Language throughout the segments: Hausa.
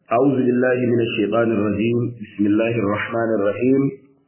أعوذ بالله من الشيطان الرجيم بسم الله الرحمن الرحيم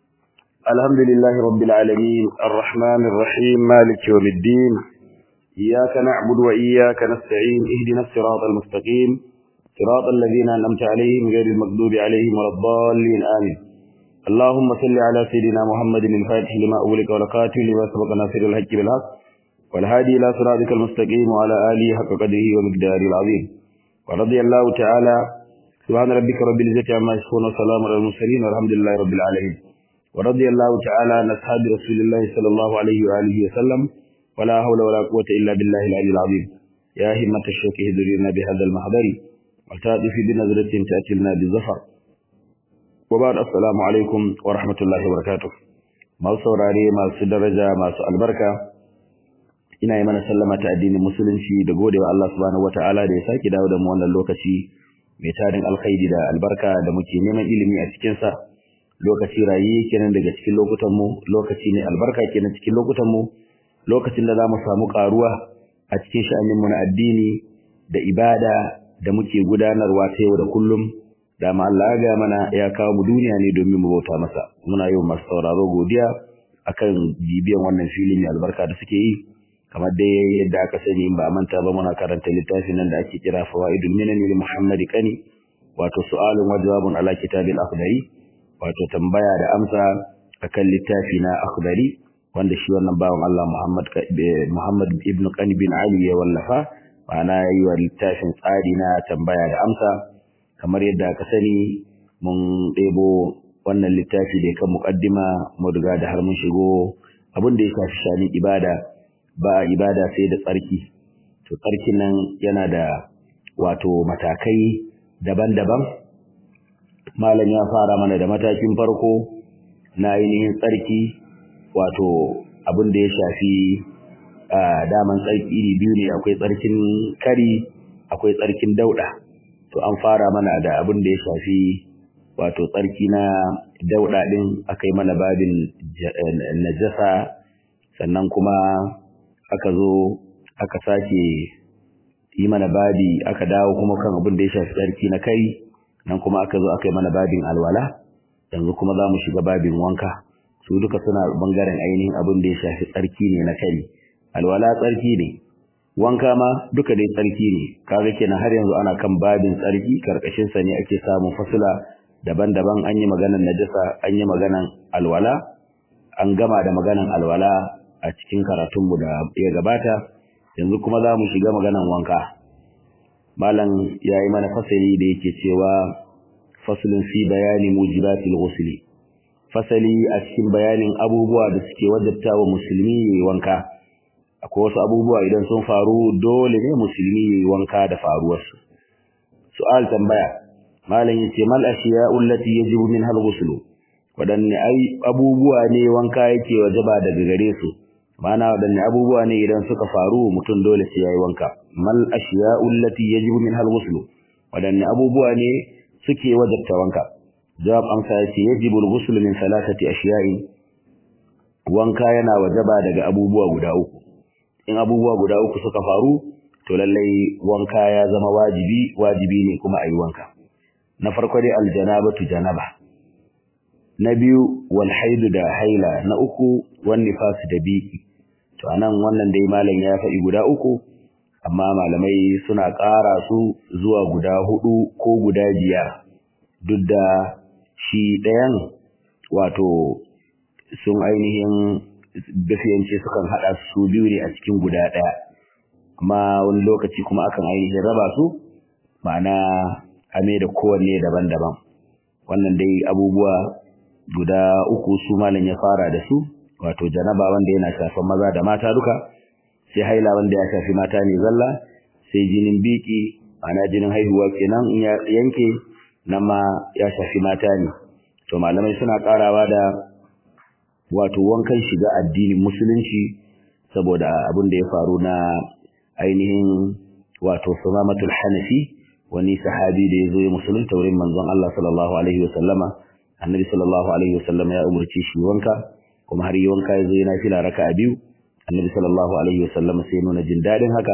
الحمد لله رب العالمين الرحمن الرحيم مالك يوم الدين إياك نعبد وإياك نستعين اهدنا الصراط المستقيم صراط الذين أنعمت عليهم غير المغضوب عليهم ولا الضالين آمين اللهم صل على سيدنا محمد الفاتح لما أغلق والقاتل لما سبق ناصر الحق بالحق والهادي إلى صراطك المستقيم وعلى آله حق قدره ومقداره العظيم ورضي الله تعالى سبحان ربك رب العزة عما يصفون وسلام على المرسلين والحمد لله رب العالمين ورضي الله تعالى عن أصحاب رسول الله صلى الله عليه وآله وسلم ولا حول ولا قوة إلا بالله العلي العظيم يا همة الشوك اهدرنا بهذا المحضر وتأتي بنظرة تأتي لنا بالظفر وبعد السلام عليكم ورحمة الله وبركاته ما saurare masu daraja masu albarka ina yi mana sallama ta addinin musulunci da godewa Allah subhanahu wataala da ya saki dawo da mu wannan lokaci mai tarin alkhairi da albarka da muke neman ilimi a cikin sa lokaci rayi kenan daga cikin lokutan mu lokaci ne albarka kenan cikin lokutan mu lokacin da zamu samu karuwa a cikin sha'anin mu na addini da ibada da muke gudanarwa ta yau da kullum da ma Allah ya mana ya kawo mu duniya ne domin mu bauta masa muna yau masu sauraro godiya akan bibiyan wannan filin mai albarka da suke yi kamar dai yadda aka sani ba a manta ba muna karanta littafin nan da ake kira fawaidul minani li muhammad kani wato su'alun wa jawabun ala kitabil akhdari wato tambaya da amsa akan littafi na akhdari wanda shi wannan bawan Allah Muhammad Muhammad ibn Qani bin Ali ya wallafa ma'ana yayi wa littafin tsari na tambaya da amsa kamar yadda aka sani mun ɗebo wannan littafi da kan muqaddima mu riga da har mun shigo abin da ya shafi shani ibada ba ibada sai da tsarki to tsarkin nan yana da wato matakai daban-daban malam ya fara mana da matakin farko na ainihin tsarki wato abin da ya shafi daman tsarki iri biyu ne akwai tsarkin kari akwai tsarkin dauda to an fara mana da abin da ya shafi wato tsarki na dauda din akai mana babin najasa sannan kuma aka zo aka sake yi mana babi aka dawo kuma kan abin da ya shafi tsarki na kai nan kuma aka zo aka yi mana babin alwala yanzu kuma za mu shiga babin wanka su duka suna bangaren ainihin abin da ya shafi tsarki ne na kai alwala tsarki ne wanka ma duka dai tsarki ne kaga kenan har yanzu ana kan babin tsarki karkashin sa ne ake samun fasula daban-daban an yi maganan najasa an yi maganan alwala an gama da maganan alwala a cikin karatunmu da ya gabata yanzu kuma za mu shiga maganan wanka malam ya yi mana fasali da yake cewa fasulun fi bayani mujibatil ghusli fasali a cikin bayanin abubuwa da suke wajabta wa musulmi yayi wanka akwai wasu abubuwa idan sun faru dole ne musulmi yayi wanka da faruwarsu su'al tambaya malam yace mal ashiya'u allati yajibu minha al-ghusl wadanne ai abubuwa ne wanka yake wajaba daga gare su mana wadanne abubuwa ne idan suka faru mutum dole sai yayi wanka mal ashiya'u allati yajibu minha al-ghusl wadanne abubuwa ne suke wajabta wanka jawab amsa yace yajibu al-ghusl min thalathati ashiya'in wanka yana wajaba daga abubuwa guda uku in abubuwa guda uku suka faru to lallai wanka ya zama wajibi wajibi ne kuma ayi wanka na farko dai aljanabatu janaba na biyu wal haidu da haila na uku wan nifas da biki to anan wannan dai malam ya faɗi guda uku amma malamai suna ƙara su zuwa guda hudu ko guda biyar duk da shi ɗayan wato sun ainihin dafiyance sukan haɗa su biyu ne a cikin guda ɗaya amma wani lokaci kuma akan ainihin raba su ma'ana ame da kowanne daban-daban wannan dai abubuwa guda uku su malam ya fara da su wato janaba wanda yana shafan maza da mata duka sai haila wanda ya shafi mata ne zalla sai jinin biki ma'ana jinin haihuwa kenan in ya yanke nan ma ya shafi mata ne to malamai suna karawa da wato wankan shiga addinin musulunci saboda abin da ya faru na ainihin wato sumamatul hanafi wani sahabi da ya zo ya musulunta wurin manzon Allah sallallahu alaihi wasallama annabi sallallahu alaihi wasallama ya umarci shi wanka kuma har yi wanka ya zo yana fila raka'a biyu annabi sallallahu alaihi wasallama sai nuna jin dadin haka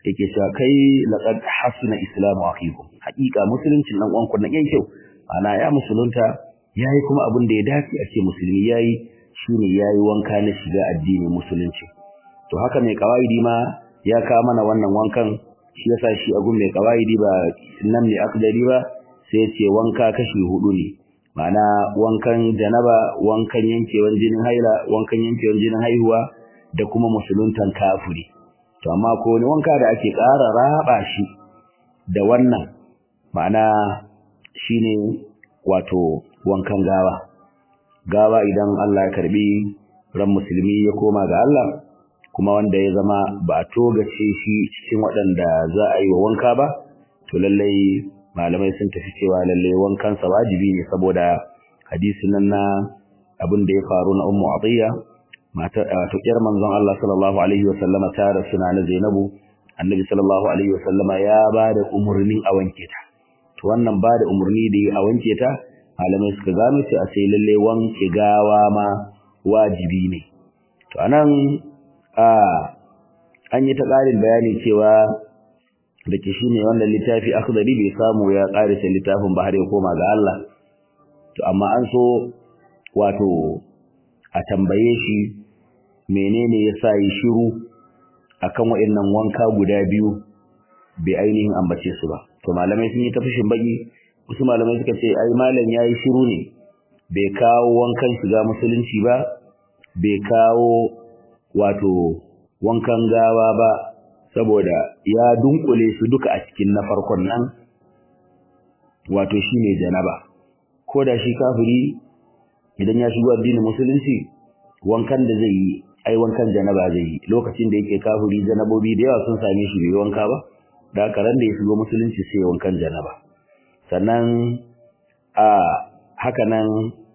yake cewa kai laqad hasuna islamu akhikum haqiqa musuluncin dan uwanku nan yayi kyau ana ya musulunta yayi kuma abin da ya dace a ce musulmi yayi shine yayi wanka na shiga addinin musulunci to haka mai kawaidi ma ya ka mana wannan wankan shi yasa shi agun mai kawaidi ba nan ne akdari ba sai ce wanka kashi hudu ne ma'ana wankan janaba wankan yankewan jinin haila wankan yankewan jinin haihuwa da kuma musuluntan kafiri to amma ko wani wanka da ake ƙara raba shi da wannan ma'ana shine wato wankan gawa gawa idan Allah ya karbi ran musulmi ya koma ga Allah kuma wanda ya zama ba a togace shi cikin waɗanda za a yi wa wanka ba to lallai malamai sun tafi cewa lallai wankansa wajibi ne saboda hadisin nan na abin da ya faru na ummu atiya matar to kiyar manzon Allah sallallahu alaihi wa sallama ta rasu na Zainabu annabi sallallahu alaihi wa sallama ya ba da umurnin a wanke ta to wannan ba da umurni da a wanke ta malamai suka gano cewa sai lalle wanke gawa ma wajibi ne to anan a an yi ta ƙarin bayani cewa da ke shine wannan littafi akhdari bai samu ya ƙarisa littafin ba har ya koma ga Allah to amma an so wato a tambaye shi menene yasa yi shiru akan waɗannan wanka guda biyu bai ainihin ambace su ba to malamai sun yi ta fushin baki wasu malamai suka ce ai malam yayi shiru ne bai kawo wankan shiga musulunci ba bai kawo wato wankan gawa ba saboda ya dunkule su duka a cikin na farkon nan wato shine janaba ko da shi kafiri idan ya shigo addinin musulunci wankan da zai yi ai wankan janaba zai yi lokacin da yake kafiri janabobi da yawa sun same shi bai wanka ba da karan da ya shigo musulunci sai wankan janaba sannan a haka nan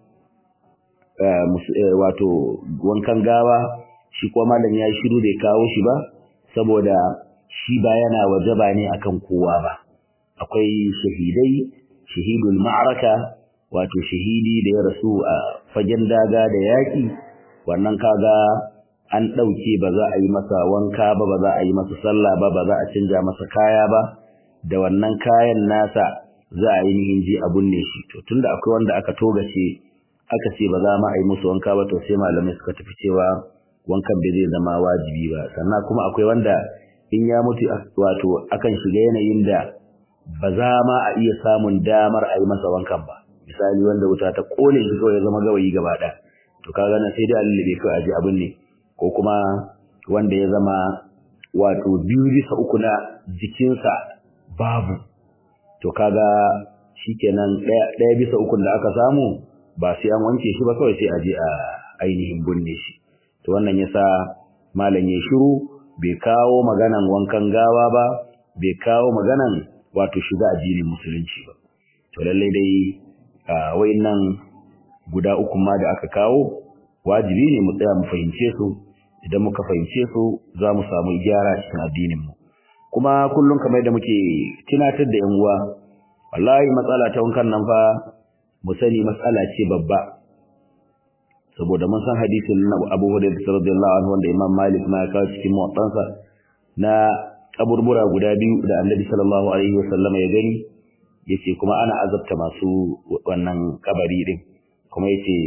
wato wankan gawa shi kuma malam ya shiru bai kawo shi ba saboda shi ba yana wajaba ne akan kowa ba akwai shahidai shahidul ma'araka wato shahidi da ya rasu a fagen daga da yaki wannan kaga an ɗauke ba za a yi masa wanka ba ba za a yi masa sallah ba ba za a canja masa kaya ba da wannan kayan nasa za a yi nihin ji a binne shi to tunda akwai wanda aka togace aka ce ba za ma a yi musu wanka ba to sai malamai suka tafi cewa wankan bai zai zama wajibi ba sannan kuma akwai wanda in ya mutu wato akan shiga yanayin da ba za ma a iya samun damar a yi masa wankan ba misali wanda wuta ta kone shi kawai ya zama gawayi gaba ɗaya to kaga nan sai dai Allah bai kai aje abin ne ko kuma wanda ya zama wato biyu bisa uku na jikinsa babu to kaga shikenan ɗaya ɗaya bisa ukun da aka samu ba sai an wanke shi ba kawai sai aje a ainihin binne shi to wannan yasa malam ya shiru bai kawo maganan wankan gawa ba bai kawo maganan wato shiga addinin musulunci ba to lallai dai wayannan guda uku ma da aka kawo wajibi ne mu tsaya mu fahimce su idan muka fahimce su za mu samu gyara cikin addinin mu kuma kullum kamar da muke tunatar da yan uwa wallahi matsala ta wankan nan fa mu sani matsala ce babba saboda mun san hadisin na Abu Hurairah radiyallahu anhu wanda Imam Malik ma ya kawo cikin muwattasa na kaburbura guda biyu da Annabi sallallahu alaihi wasallam ya gani yace kuma ana azabta masu wannan kabari din kuma yace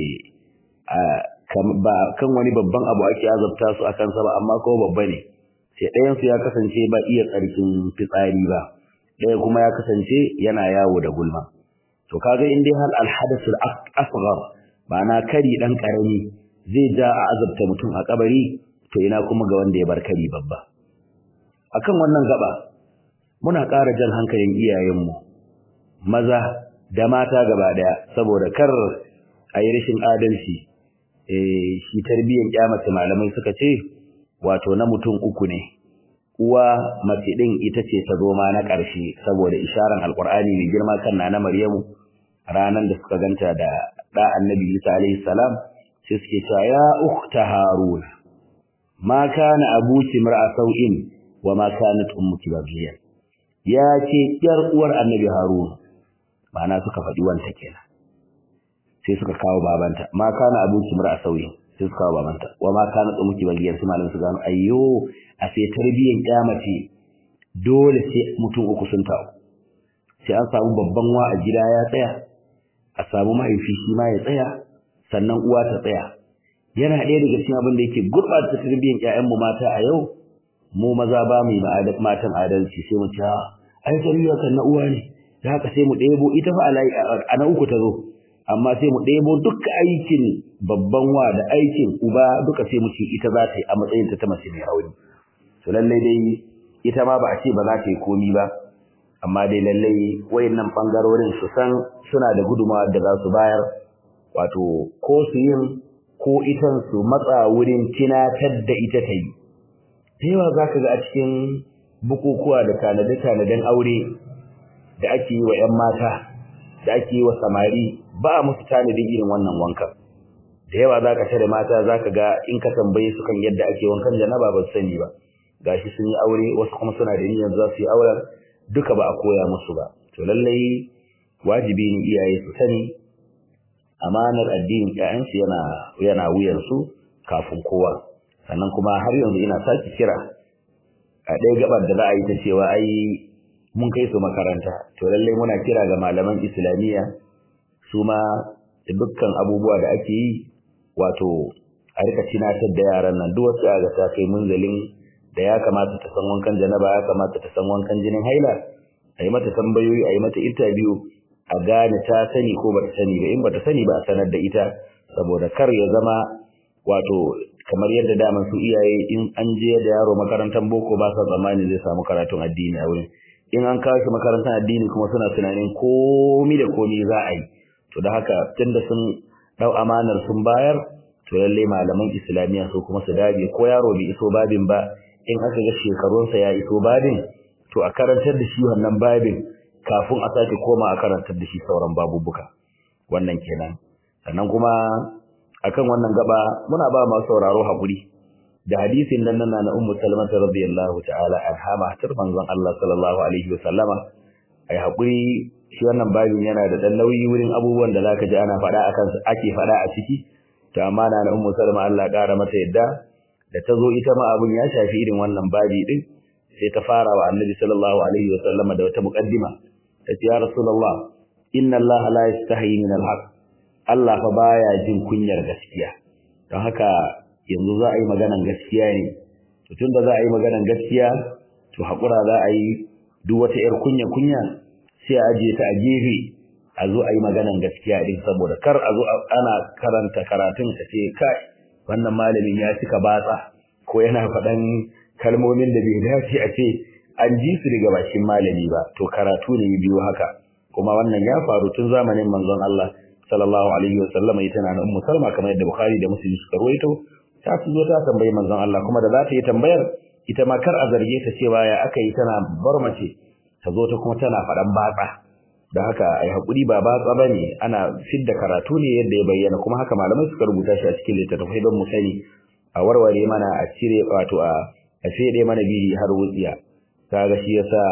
ba kan wani babban abu ake azabta su akan sa ba amma ko babba ne sai ɗayan su ya kasance ba iya tsarkin fitsari ba ɗaya kuma ya kasance yana yawo da gulma to kaga in dai hal alhadathul asghar ma'ana kari dan karami zai ja a azabta mutum a kabari to ina kuma ga wanda ya bar kari babba akan wannan gaba muna ƙara jan hankalin iyayenmu maza da mata gaba daya saboda kar a yi rashin adalci eh shi tarbiyyar kyamata malamai suka ce wato na mutum uku ne uwa mace din ita ce ta zo ma na ƙarshe saboda isharar alkur'ani mai girma kan na Maryamu ranan da suka ganta da da annabi Isa alaihi salam sai suke cewa ya ukhta harun ma kana abuki mar'a sau'in wa ma kanat ummuki bagiyan ya ce yar uwar annabi harun ma'ana suka faɗi wanta kenan sai suka kawo babanta ma kana abuki mar'a sau'in sai suka kawo babanta wa ma kanat ummuki bagiyan sai malamin su gano ayyo a sai tarbiyyar kyamace dole sai mutum uku sun taru sai an samu babban wa a gida ya tsaya a samu mahaifi shi ma ya tsaya sannan uwa ta tsaya yana ɗaya daga cikin abin da yake gurɓata tarbiyyar ƴaƴanmu mata a yau mu maza ba mu yi matan adalci sai mu ce ai tarbiyya kan na uwa ne da haka sai mu ɗebo ita fa a na uku ta zo amma sai mu ɗebo duka aikin babban wa da aikin uba duka sai mu ce ita za ta yi a matsayin ta ta mace mai rauni to lallai dai ita ma ba a ce ba za ta yi komi ba amma dai lallai wayannan bangarorin su san suna da gudunmawa da za su bayar wato ko su yin ko itan su matsa wurin tinatar da ita ta yi da yawa za ka ga a cikin bukukuwa da tanade-tanaden aure da ake yi wa 'yan mata da ake yi wa samari ba a musu tanadin irin wannan wankan da yawa za ka tare mata za ka ga in ka tambaye su kan yadda ake wankan janaba ba su sani ba gashi sun yi aure wasu kuma suna da niyyar za su yi auren duka ba a koya musu ba to lallai wajibi ne iyaye su sani amanar addinin ƴaƴansu yana yana wuyansu kafin kowa sannan kuma har yanzu ina sake kira a ɗaya gabar da za a yi ta cewa ai mun kai su makaranta to lallai muna kira ga malaman islamiyya su ma da dukkan abubuwa da ake yi wato a rika tunatar da yaran nan duk wasu ga ta kai munzalin da ya kamata ta san wankan janaba ya kamata ta san wankan jinin haila a yi mata tambayoyi a yi mata interview a gane ta sani ko bata sani ba in bata sani ba a sanar da ita saboda kar ya zama wato kamar yadda daman su iyaye in an je da yaro makarantar boko ba sa tsammani zai samu karatun addini a wurin in an kawo shi makarantar addini kuma suna tunanin komi da komi za a yi to da haka tunda sun dau amanar sun bayar to lalle malaman islamiyya su kuma su dage ko yaro bai iso babin ba in aka ga shekarunsa ya iso babin to a karantar da shi wannan babin kafin a sake koma a karantar da shi sauran babubuka wannan kenan sannan kuma akan wannan gaba muna ba masu sauraro hakuri da hadisin nan nan na ummu salama radiyallahu ta'ala anha matar manzon Allah sallallahu alaihi wasallama ai hakuri shi wannan babin yana da dan nauyi wurin abubuwan da zaka ji ana faɗa akan ake faɗa a ciki to amma na ummu salama Allah ƙara mata yadda da ta zo ita ma abun ya shafi irin wannan babi din sai ta fara wa annabi sallallahu alaihi wasallama da wata muqaddima ta ce ya rasulullah inna Allah la yastahi min al-haq Allah fa baya jin kunyar gaskiya don haka yanzu za a yi maganan gaskiya ne to tunda za a yi maganan gaskiya to hakura za a yi duk wata yar kunya kunya sai a ajiye ta a gefe a zo a yi maganan gaskiya din saboda kar a zo ana karanta karatun ka ce kai wannan malamin ya cika batsa ko yana faɗan kalmomin da bai dace a ce an ji su daga bakin malami ba to karatu ne biyu haka kuma wannan ya faru tun zamanin manzon Allah sallallahu alaihi wa sallam ita na ummu salma kamar yadda bukhari da muslim suka rawaito ta zo ta tambayi manzon Allah kuma da za ta yi tambayar ita ma kar a zarge ta cewa ya aka yi tana bar mace ta zo ta kuma tana faɗan batsa da haka ai hakuri ba batsa bane ana fidda karatu ne yadda ya bayyana kuma haka malamai suka rubuta shi a cikin littattafai don mu sani a warware mana a cire wato a a fede mana bihi har wutsiya kaga shi yasa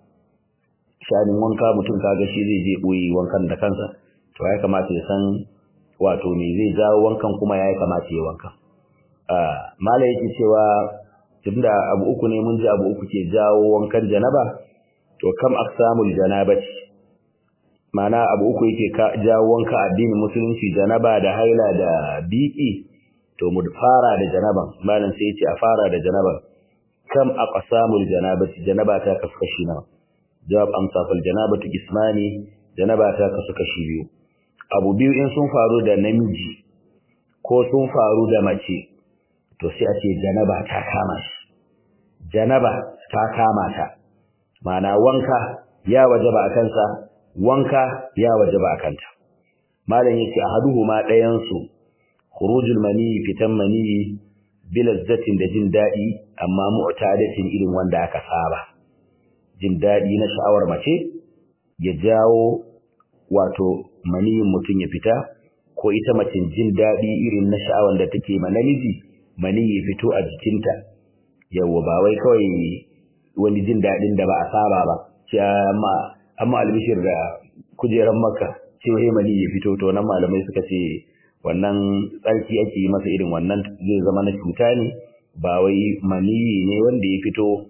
shanin wanka mutum kaga shi zai je boye wankan da kansa to ya kamata ya san wato me zai jawo wankan kuma ya kamata ya wanka ah mala yake cewa tunda abu uku ne mun ji abu uku ke jawo wankan janaba to kam aqsamul janabati mana abu uku yake jawo wanka addinin musulunci janaba da haila da biki to mu fara da janaban malam sai yace a fara da janaban kam aqsamul janabati janaba ta kasu kashi nawa jawab amsa fal janabatu ismani janaba ta kasu kashi biyu abu biyu in sun faru da namiji ko sun faru da mace to sai a ce janaba ta kama shi janaba ta kama ta mana wanka ya wajaba a kansa wanka ya wajaba a kanta malam yake ahaduhuma ɗayan su khurujul mani fitan mani bilazzatin da jin daɗi amma mu'tadatin irin wanda aka saba jin daɗi na sha'awar mace ya jawo wato maniyin mutum ya fita ko ita mace jin daɗi irin na sha'awar da take ma namiji mani ya fito a jikinta yawa ba wai kawai wani jin daɗin da ba a saba ba ce amma amma albishir da kujeran makka ce wai mani ya fito to nan malamai suka ce wannan tsarki ake yi masa irin wannan zai zama na cuta ne ba wai maniyi ne wanda ya fito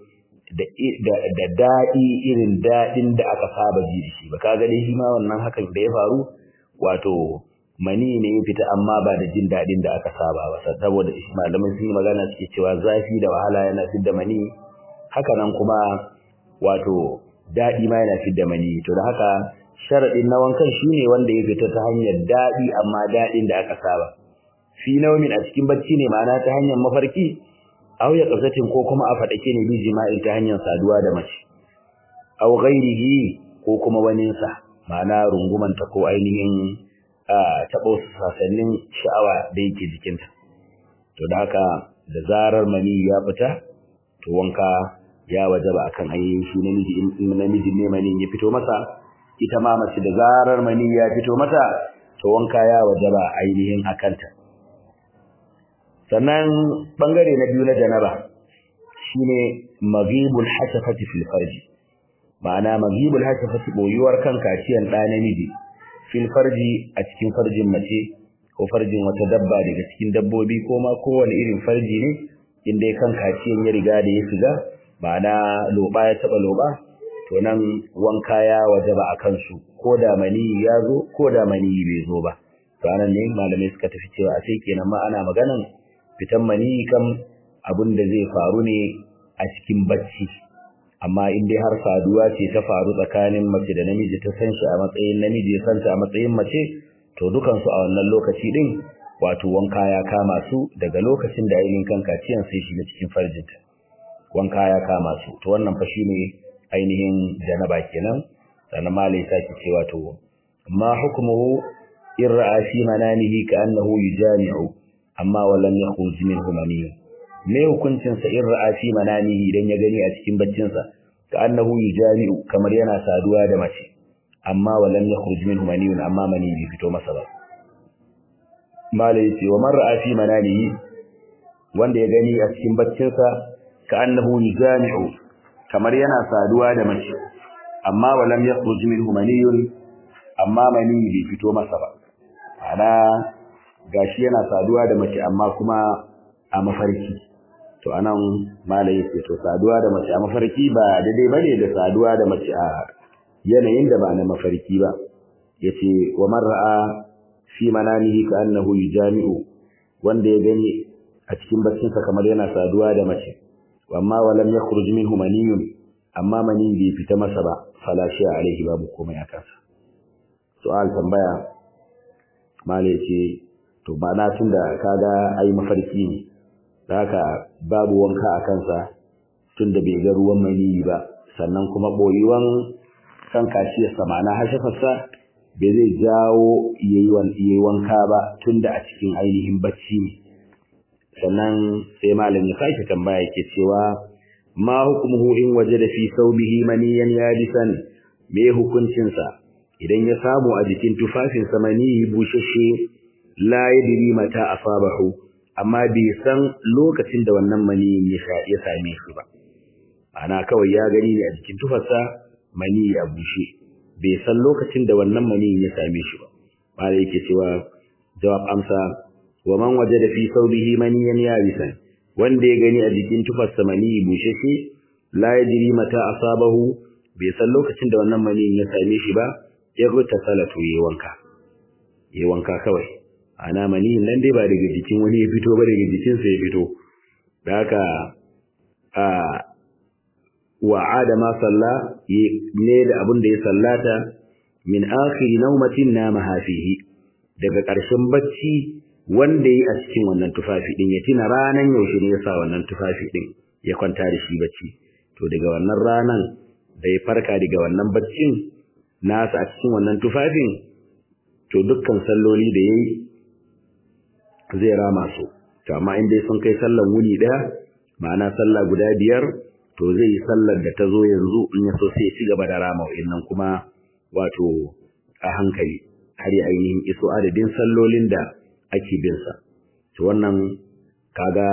da daɗi irin daɗin da aka saba ji da shi ba kaga dai shi ma wannan hakan da ya faru wato mani ne ya fita amma ba da jin daɗin da aka saba ba saboda malamai sun yi magana suke cewa zafi da wahala yana fidda mani haka nan kuma wato daɗi ma yana fidda mani to da haka sharaɗin na wankan shine wanda ya fita ta hanyar daɗi amma daɗin da aka saba fi naumin a cikin bacci ne ma'ana ta hanyar mafarki aw ya qasatin ko kuma a fadake ne bi jima'i ta hanyar saduwa da mace aw ghairihi ko kuma waninsa ma'ana rungumanta ko ainihin taɓa sasannin sha'awa da yake jikinta to da haka da zarar mani ya fita to wanka ya wajaba akan ainihin shi namiji in namiji ne mani ya fito masa ita ma mace da zarar mani ya fito mata to wanka ya wajaba ainihin akanta sannan bangare na biyu na janaba shine maghibul hasafati fil farji ma'ana maghibul hasafati boyuwar kan kaciyan da namiji fil farji a cikin farjin mace ko farjin wata dabba daga cikin dabbobi ko ma kowane irin farji ne inda kan kaciyan ya riga da ya shiga ma'ana loba ya taba loba to nan wanka ya wajaba a kansu ko da mani ya zo ko da mani bai zo ba to anan ne malamai suka tafi cewa sai kenan ma ana maganan fitan mani kam abin da zai faru ne a cikin bacci amma in dai har saduwa ce ta faru tsakanin mace da namiji ta san shi a matsayin namiji ya santa a matsayin mace to dukan su a wannan lokaci din wato wanka ya kama su daga lokacin da ainihin kan kaciyan sai shiga cikin farjinta wanka ya kama su to wannan fa shine ainihin janaba kenan sannan malai sake cewa to ma hukmuhu in ra'a fi manamihi ka annahu yujami'u amma walam yakhruj minhu maniyun me hukuncin sa in ra'a fi manamihi idan ya gani a cikin baccin sa ka annahu yujami'u kamar yana saduwa da mace amma walam yakhruj minhu maniyun amma mani bai fito masa ba malai yace wa man ra'a fi manamihi wanda ya gani a cikin baccin sa ka annahu yujami'u kamar yana saduwa da mace amma walam yakhruj minhu maniyun amma mani bai fito masa ba ana gashi yana saduwa da mace amma kuma a mafarki to anan malai yake to saduwa da mace a mafarki ba daidai bane da saduwa da mace a yanayin da ba na mafarki ba yace wa man ra'a fi manamihi ka annahu yujami'u wanda ya gani a cikin baccinsa kamar yana saduwa da mace amma walam yakhruj minhu maniyun amma mani bai fita masa ba fala shi alaihi babu komai a kansa su'al tambaya malai ce to ba na tunda kaga ai mafarki ne haka babu wanka a kansa tunda bai ga ruwan mani ba sannan kuma boyuwan kan kashiyarsa ma'ana hashafarsa bai zai jawo yayi wanka ba tunda a cikin ainihin bacci ne sannan sai malam ya sake tambaya yake cewa ma hukmuhu in wajada fi thawbihi maniyan yadisan me hukuncin sa idan ya samu a jikin tufafin sa mani bushashe la yadri mata asabahu amma bai san lokacin da wannan mani ya same shi ba ana kawai ya gani ne a jikin tufarsa mani ya bushe bai san lokacin da wannan mani ya same shi ba malai yake cewa jawab amsa wa man wajada fi thawbihi maniyan yabisan wanda ya gani a jikin tufarsa mani bushashe la yajri mata asabahu bai san lokacin da wannan mani ya same shi ba ya ruta salatu yayi wanka yayi wanka kawai ana mani nan dai ba daga jikin wani ya fito ba daga jikin sa ya fito da haka a wa adama salla ne da abin da ya sallata min akhiri nawmatin namaha fihi daga ƙarshen bacci wanda yi a cikin wannan tufafi din ya tina ranan yaushe ne ya sa wannan tufafi din ya kwanta da shi bacci to daga wannan ranan da ya farka daga wannan baccin nasa a cikin wannan tufafin to dukkan salloli da yayi zai rama su to amma in dai sun kai sallan wuni daya ma'ana sallah guda biyar to zai yi sallar da ta zo yanzu in ya so sai ya ci gaba da rama wa'annan kuma wato a hankali har ya ainihin iso adadin sallolin da ake bin sa to wannan kaga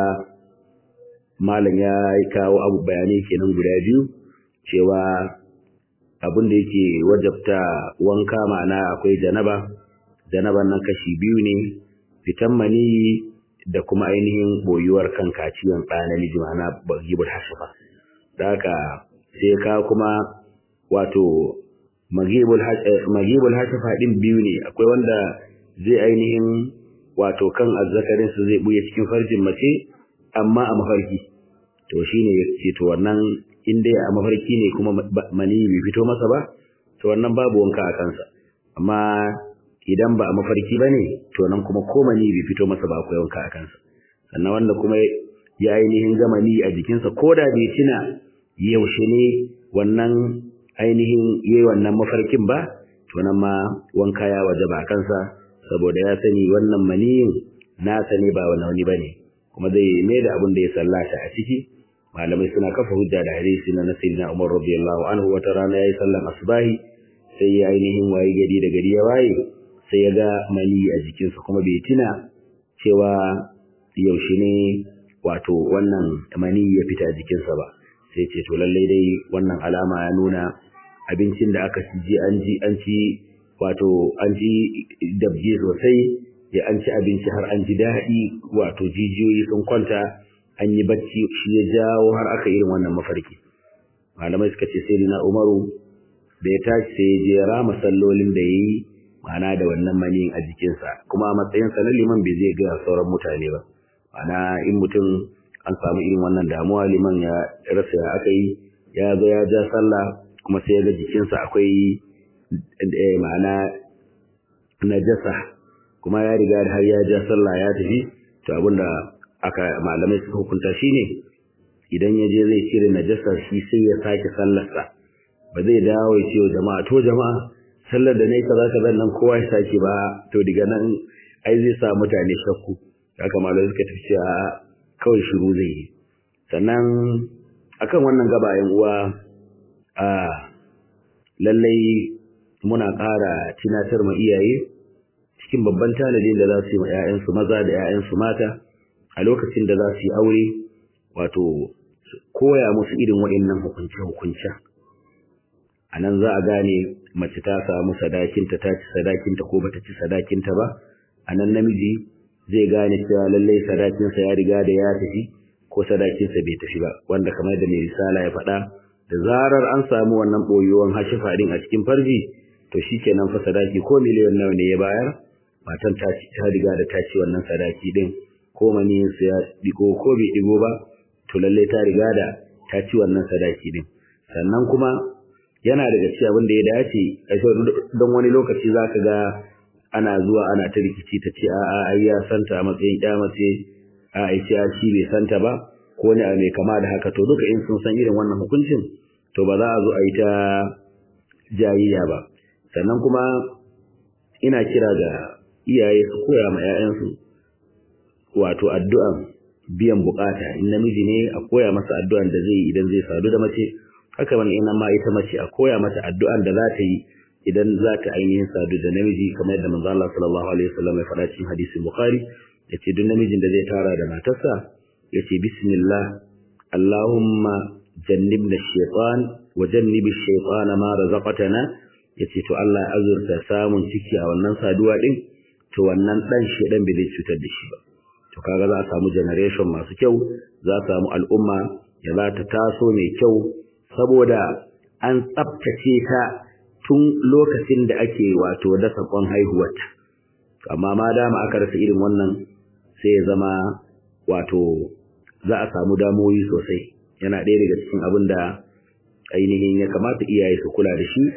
malam ya kawo abu bayanai kenan guda biyu cewa abin da yake wajabta wanka ma'ana akwai janaba janaban nan kashi biyu ne fitan maniyi da kuma ainihin boyuwar kan kaciyan ɗa namiji ma'ana bagibul hashafa da haka sai ka kuma wato magibul hashafa din biyu ne akwai wanda zai ainihin wato kan azzakarin su zai buye cikin farjin mace amma a mafarki to shine yace to wannan in dai a mafarki ne kuma mani bai fito masa ba to wannan babu wanka a kansa amma idan ba a mafarki bane to nan kuma ko mani bai fito masa ba akwai wanka a kansa sannan wanda kuma ya ainihin gama ni a jikinsa ko da bai tuna yaushe ne wannan ainihin yayi wannan mafarkin ba to nan ma wanka ya wajaba a kansa saboda ya sani wannan maniyin nasa ne ba wani wani bane kuma zai mai da abin da ya sallata a ciki malamai suna kafa hujja da hadisi na sayyidina Umar radiyallahu anhu wata rana yayi sallan asbahi sai ya ainihin waye gari da gari ya waye sai ya ga mani a jikinsa kuma bai tuna cewa yaushe ne wato wannan mani ya fita a jikinsa ba sai ce to lallai dai wannan alama ya nuna abincin da aka ji an ji an ci wato an ji dabje sosai ya an ci abinci har an ji daɗi wato jijiyoyi sun kwanta an yi bacci shi ya jawo har aka irin wannan mafarki malamai suka ce sai na umaru da ya tashi sai ya je rama sallolin da ya yi ma'ana da wannan maniyin a jikinsa kuma a matsayinsa na liman bai zai gaya sauran mutane ba ma'ana in mutum an samu irin wannan damuwa liman ya rasa ya aka yi ya zo ya ja sallah kuma sai ya ga jikinsa akwai ma'ana najasa kuma ya riga har ya ja sallah ya tafi to abinda aka malamai suka hukunta shine idan ya je zai cire najasa shi sai ya sake sallarsa ba zai dawo ya ce wa jama'a to jama'a sallar da nayi kaza kaza nan kowa ya sake ba to daga nan ai zai sa mutane shakku haka malamai suka tafi cewa kawai shiru zai yi sannan akan wannan gaba yan uwa a lallai muna ƙara tunatar ma iyaye cikin babban tanadin da za su yi ma 'ya'yansu maza da 'ya'yansu mata a lokacin da za su yi aure wato koya musu irin waɗannan hukunce-hukuncen a nan za a gane mace ta samu sadakinta ta ci sadakinta ko bata ci sadakinta ba a nan namiji zai gane cewa lallai sadakinsa ya riga da ya tafi ko sadakinsa bai tafi ba wanda kamar da mai risala ya faɗa da zarar an samu wannan ɓoyuwan hashifa din a cikin farji to shikenan fa sadaki ko miliyan nawa ne ya bayar matan ta ta riga da ta ci wannan sadaki din ko maniyin ya digo ko bai digo ba to lalle ta riga da ta ci wannan sadaki din sannan kuma yana daga cikin abin da ya dace don wani lokaci zaka ga ana zuwa ana ta rikici ta ce a'a ai ya santa a matsayin ya mace a ai ce shi bai santa ba ko ne a mai kama da haka to duka in sun san irin wannan hukuncin to ba za a zo a yi ta jayayya ba sannan kuma ina kira ga iyaye su koya ma 'ya'yansu wato addu'an biyan bukata in namiji ne a koya masa addu'an da zai yi idan zai sadu da mace haka man ina ma ita mace a koya mata addu'an da za ta yi idan za ta ainihin sadu da namiji kamar yadda manzo Allah sallallahu alaihi wasallam ya faɗa cikin hadisin Bukhari yace duk namijin da zai tara da matarsa yace bismillah Allahumma jannibna ash-shaytan wa jannibi ash-shaytana ma razaqtana yace to Allah ya azurta samun ciki a wannan saduwa din to wannan dan shedan bai zai cutar da shi ba to kaga za a samu generation masu kyau za a samu al'umma ya za ta taso mai kyau saboda an tsaftace ta tun lokacin da ake wato dasa kwan haihuwarta amma ma dama aka rasa irin wannan sai ya zama wato za a samu damoyi sosai yana ɗaya daga cikin abin da ainihin ya kamata iyaye su kula da shi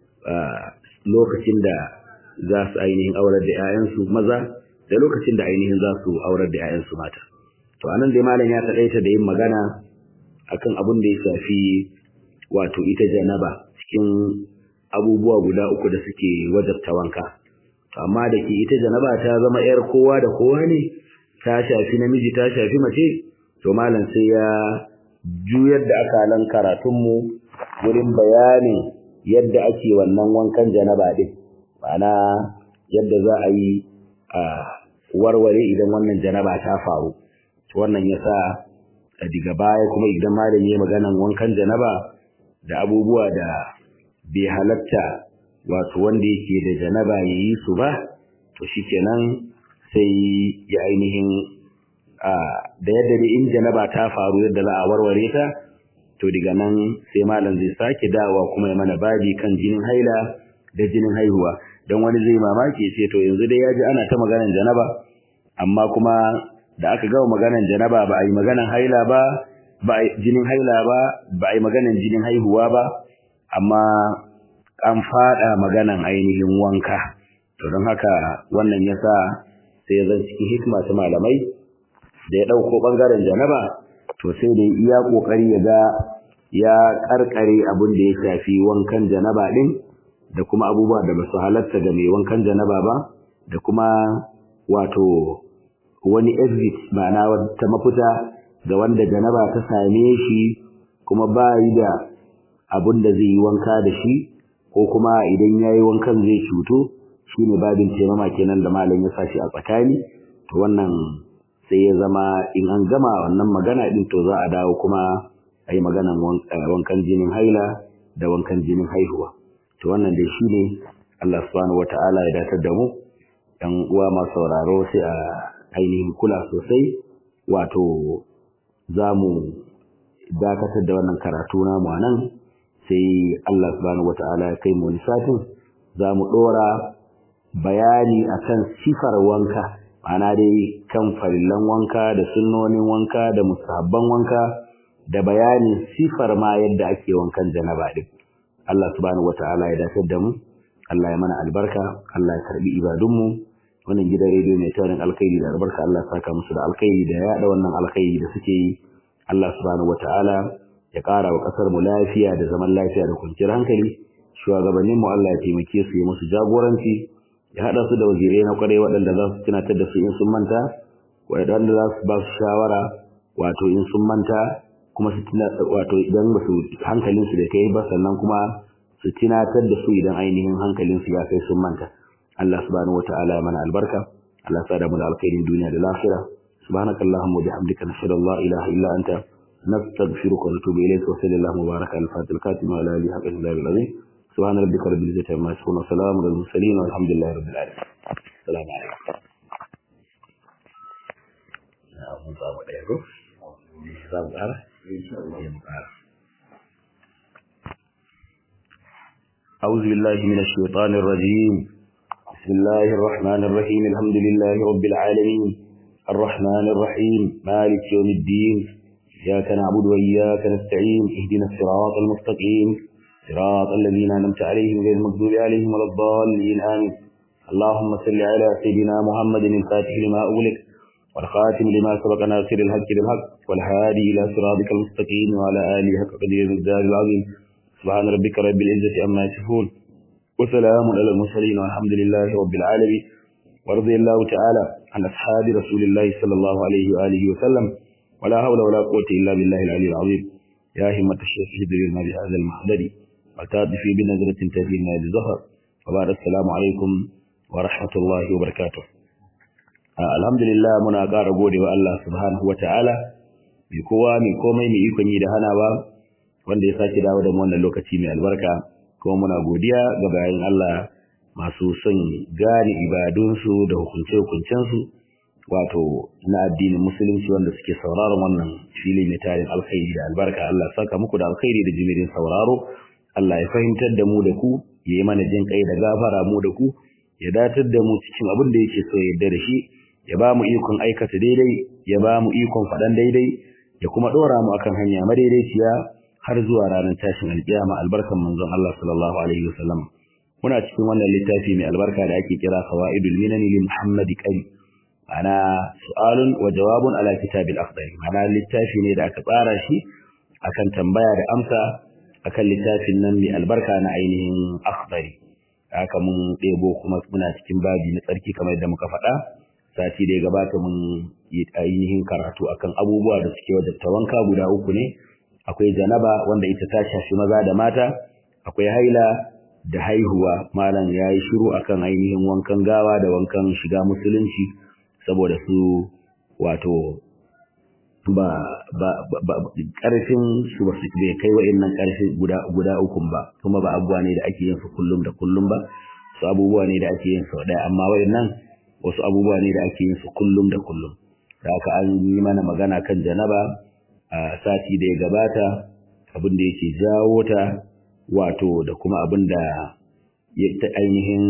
lokacin da za su ainihin aurar da 'ya'yansu maza da lokacin da ainihin za su aurar da 'ya'yansu mata to anan dai malam ya taɗaita da yin magana akan abin da ya shafi wato ita janaba cikin abubuwa guda uku da suke wajabta wanka amma da ke ita janaba ta zama 'yar kowa da kowa ne ta shafi namiji ta shafi mace to malam sai ya juyar da akalan karatunmu wurin bayanin yadda ake wannan wankan janaba din ma'ana yadda za a yi a warware idan wannan janaba ta faru wannan yasa a diga baya kuma idan malami ya maganan wankan janaba da abubuwa da bai halatta wato wanda yake da janaba ya yi su ba to shikenan sai ya ainihin da yadda da in janaba ta faru yadda za a warware ta to daga nan sai malam zai sake dawa kuma ya mana babi kan jinin haila da jinin haihuwa don wani zai mamaki ce to yanzu dai ya ji ana ta maganan janaba amma kuma da aka gama maganan janaba ba a yi maganan haila ba ba a jinin haila ba ba a yi maganan jinin haihuwa ba amma an fada maganan ainihin wanka to don haka wannan yasa sai zan cikin hikima ta malamai da ya dauko bangaren janaba to sai da iya kokari ya ga ya karkare abin da ya shafi wankan janaba din da kuma abubuwa da basu halatta ga mai wankan janaba ba da kuma wato wani exit ma'ana wata mafita ga wanda janaba ta same shi kuma ba yi da abin da zai yi wanka da shi ko kuma idan ya yi wankan zai cuto shi ne babin taimama kenan da malam ya sashi a tsakani to wannan sai ya zama in an gama wannan magana din to za a dawo kuma a yi maganan wankan jinin haila da wankan jinin haihuwa to wannan dai shi ne Allah subhanahu wata'ala ya datar da mu ɗan uwa masu sauraro sai a ainihin kula sosai wato za mu dakatar da wannan karatu namu a nan sai Allah subhanahu wata'ala ya kai mu wani satin za mu ɗora bayani akan sifar wanka ma'ana dai kan farillan wanka da sunnonin wanka da musabban wanka da bayanin sifar ma yadda ake wankan janaba din Allah subhanahu wata'ala ya dakatar da mu Allah ya mana albarka Allah ya karbi ibadunmu wannan gidan rediyo mai tarin alkhairi da albarka Allah ya saka musu da alkhairi da yaɗa wannan alkhairi da suke yi Allah subhanahu wata'ala ya ƙara wa ƙasar mu lafiya da zaman lafiya da kwanciyar hankali shugabannin mu Allah ya taimake su ya musu jagoranci ya haɗa su da wazirai na kwarai waɗanda za su tunatar da su in sun manta waɗanda za su ba su shawara wato in sun manta kuma su tuna wato idan ba su hankalin su da kai ba sannan kuma su tunatar da su idan ainihin hankalin su ya kai sun manta Allah subhanahu wata'ala ya mana albarka Allah ya sa da mu da alkhairin duniya da lafiya subhanakallahumma wa bihamdika nashhadu an la ilaha illa anta نستغفرك ونتوب إليك وصلى الله وبارك على الفاتح الكاتم وعلى آله حق الله العظيم سبحان ربك رب العزة عما يصفون وسلام على المرسلين والحمد لله رب العالمين السلام عليكم أعوذ بالله من الشيطان الرجيم بسم الله الرحمن الرحيم الحمد لله رب العالمين الرحمن الرحيم مالك يوم الدين إياك نعبد وإياك نستعين اهدنا الصراط المستقيم صراط الذين أنعمت عليهم غير المغضوب عليهم ولا الضالين آمين اللهم صل على سيدنا محمد الفاتح لما أغلق والخاتم لما سبق ناصر الحق بالحق والهادي إلى صراطك المستقيم وعلى آله حق قدير الدار العظيم سبحان ربك رب العزة عما يصفون وسلام على المرسلين والحمد لله رب العالمين ورضي الله تعالى عن أصحاب رسول الله صلى الله عليه وآله وسلم ولا حول ولا قوة إلا بالله العلي العظيم يا همة الشيخ هدري لنا بهذا المحضر وتأتي بنظرة تهدينا للزهر وبعد السلام عليكم ورحمة الله وبركاته الحمد لله muna ƙara gode wa Allah subhanahu wata'ala mai kowa mai komai mai ikon yi da hanawa wanda ya sake dawo da mu wannan lokaci mai albarka kuma muna godiya ga bayan Allah masu son gane ibadunsu da hukunce-hukuncensu wato na addinin musulunci wanda suke sauraron wannan fili mai tarin alkhairi da albarka Allah saka muku da alkhairi da jimirin sauraro Allah ya fahimtar da mu da ku ya yi mana jin kai da gafara mu da ku ya datar da mu cikin abin da yake so ya yarda da shi ya ba mu ikon aikata daidai ya ba mu ikon faɗan daidai ya kuma ɗora mu akan hanya madaidaiciya har zuwa ranar tashin alƙiyama albarkan manzon Allah sallallahu alaihi wasallam muna cikin wannan littafi mai albarka da ake kira fawaidul minani li muhammad qari ana su'alun wa jawabun ala kitabil akhdari ana littafi ne da aka tsara shi akan tambaya da amsa akan littafin nan mai albarka na ainihin akhdari haka mun ɗebo kuma muna cikin babi na tsarki kamar yadda muka faɗa sati da ya gabata mun yi ainihin karatu akan abubuwa da suke wajabta wanka guda uku ne akwai janaba wanda ita ta shafi maza da mata akwai haila da haihuwa malam ya yi shiru akan ainihin wankan gawa da wankan shiga musulunci saboda su wato ba ba ba karfin su ba su bai kai wa'annan karfi guda guda uku ba kuma ba abubuwa ne da ake yin su kullum da kullum ba su abubuwa ne da ake yin su ɗaya amma wa'annan wasu abubuwa ne da ake yin su kullum da kullum da haka an yi mana magana kan janaba a sati da ya gabata abin da yake jawo ta wato da kuma abin da ya ta ainihin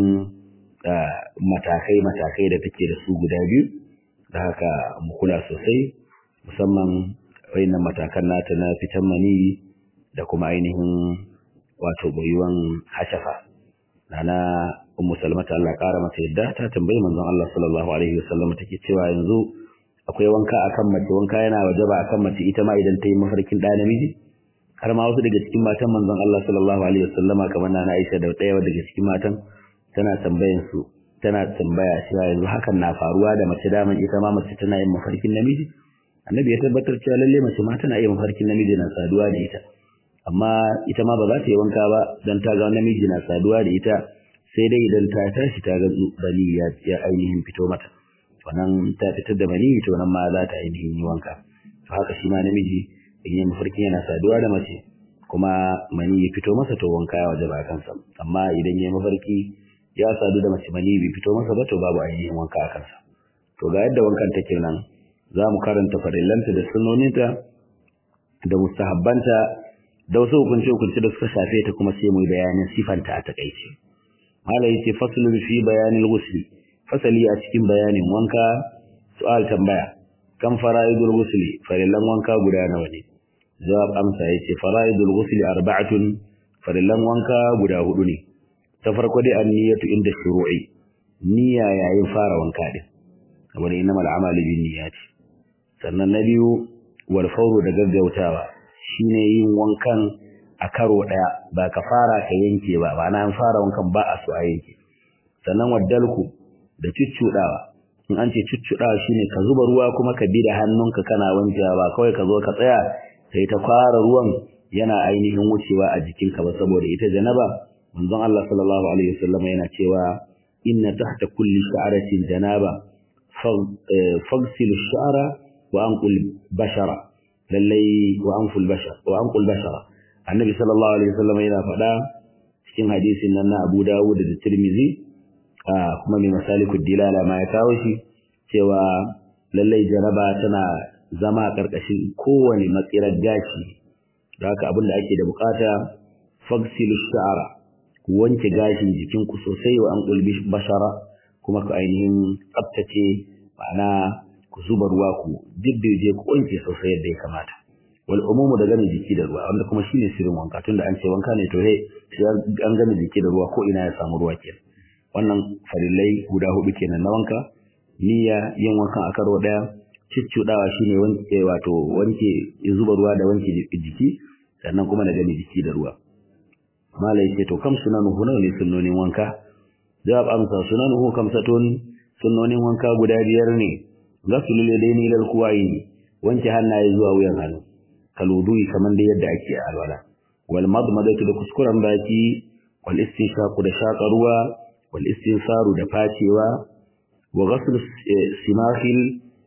matakai-matakai da take da su guda biyu da haka mu kula sosai musamman wayannan matakan nata na fitan mani da kuma ainihin wato boyuwan hashafa nana ummu salmata Allah kara mata yadda ta tambayi manzon Allah sallallahu alaihi wasallam take cewa yanzu akwai wanka akan mace wanka yana wajaba akan mace ita ma idan ta yi mafarkin da namiji har ma wasu daga cikin matan manzon Allah sallallahu alaihi wasallama kamar nana Aisha da ɗaya daga cikin matan tana tambayan su tana tambaya cewa yanzu hakan na faruwa da mace daman ita ma mace tana yin mafarkin namiji annabi ya tabbatar cewa lalle mace ma tana yin mafarkin namiji na saduwa da ita amma ita ma ba za ta yi wanka ba dan ta ga namiji na saduwa da ita sai dai idan ta tashi ta ga bani ya ainihin fito mata wannan ta fitar da bani to nan ma za ta ainihin yi wanka to haka shi ma namiji in yi mafarki yana saduwa da mace kuma mani ya fito masa to wanka ya waje ba kansa amma idan ya mafarki ya sadu da mace mani bai fito masa ba to babu ainihin wanka a kansa to ga yadda wankan take nan za mu karanta farillanta da sunnoninta da mustahabbanta da wasu hukunce-hukunce da suka shafe ta kuma sai mu yi bayanin sifanta a takaice hala yace faslun fi bayanil ghusl fasali a cikin bayanin wanka su'al tambaya kan fara'idul ghusl farillan wanka guda nawa ne jawab amsa yace fara'idul ghusl arba'atun farillan wanka guda hudu ne ta farko dai an-niyyatu inda shuru'i niyya yayin fara wanka din kamar innamal a'malu binniyati sannan na biyu wal fawru da gaggautawa shine yin wankan a karo daya ba ka fara ka yanke ba ba na fara wankan ba a so a yanke sannan waddalku da cuccudawa in an ce cuccudawa shine ka zuba ruwa kuma ka bi da hannunka kana wankewa ba kawai ka zo ka tsaya sai ta fara ruwan yana ainihin wucewa a jikinka ba saboda ita janaba manzon Allah sallallahu alaihi wasallam yana cewa inna tahta kulli sha'ratin janaba fagsil sha'ra wa anqul bashara lallai wa anful bashar wa anqul bashara annabi sallallahu alaihi wasallam yana faɗa cikin hadisin nan na Abu Dawud da Tirmidhi kuma mai masalikud dilala ma ya kawo shi cewa lallai janaba tana zama karkashin kowane matsirar gashi da haka abin da ake da bukata fagsilu sha'ara ku wanke gashin jikin ku sosai wa anqul bashara kuma ku ainihin tsaftace ma'ana ku zuba ruwa ku diddirje ku wanke sosai yadda ya kamata wal umumu da gane jiki da ruwa wanda kuma shine sirrin wanka tunda an ce wanka ne to he an gane jiki da ruwa ko ina ya samu ruwa kenan wannan farillai guda hudu kenan na wanka niyya yin wankan a karo daya ciccudawa shine wanke wato wanke zuba ruwa da wanke jiki sannan kuma da gane jiki da ruwa malai ce to kam sunanuhu nawa ne sunnonin wanka jawab amsa sunanuhu kamsatun sunnonin wanka guda biyar ne gasulul yadaini lil kuwaini wanke hannaye zuwa wuyan hannu kalwudu'i kaman da yadda ake a alwala wal madmadatu da kuskuren baki wal istinshaqu da shaƙa ruwa wal istinsaru da facewa wa ghasl simahil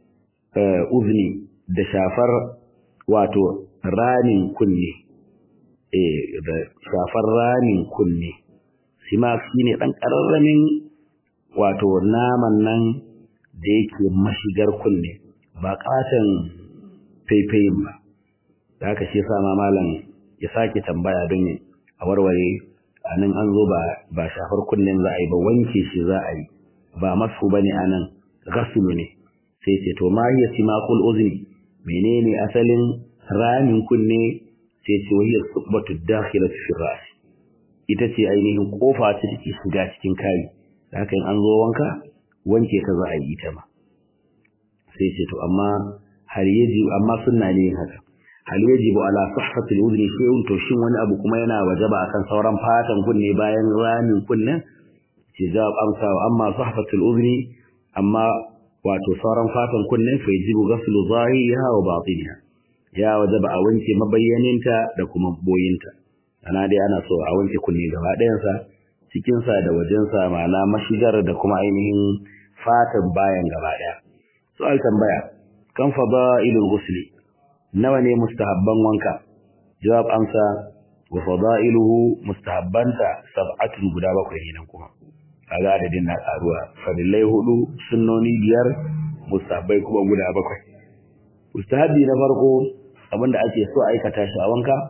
uzni da shafar wato ranin kunne eh da shafar ranin kunne simah shine dan kararramin wato naman nan da yake mashigar kunne ba katan faifayin ba da haka shi sama malam ya sake tambaya don a warware a nan an zo ba shafar kunnen za a yi ba wanke shi za a yi ba masu ba ne a nan gasulu ne sai ce to ma hiya simakul uzni menene asalin ramin kunne sai ce wahiyar subbatu dakhilat fi ras ita ce ainihin kofa ta take shiga cikin kai da haka in an zo wanka wanke ta za a yi ita ma sai ce to amma har yaji amma sunna ne haka hal yajibu ala sahhati al-udhni shay'un to shin wani abu kuma yana wajaba akan sauran fatan kunne bayan ramin kunne ce jawab amsa wa amma sahhati al-udhni amma wato sauran fatan kunne fa yajibu ghaslu zahiriha wa batiniha ya wajaba a wanke mabayyaninta da kuma boyinta ana dai ana so a wanke kunne gaba ɗayansa cikinsa da wajensa ma'ana mashigar da kuma ainihin fatan bayan gaba ɗaya su'al tambaya kan fada'ilul ghusli nawa ne mustahabban wanka jawab amsa wa fada'iluhu mustahabbanta sab'atun guda bakwai ne nan kuma kaga adadin na karuwa fadilai hudu sunnoni biyar mustahabbai kuma guda bakwai mustahabbi na farko abinda ake so aikata shi a wanka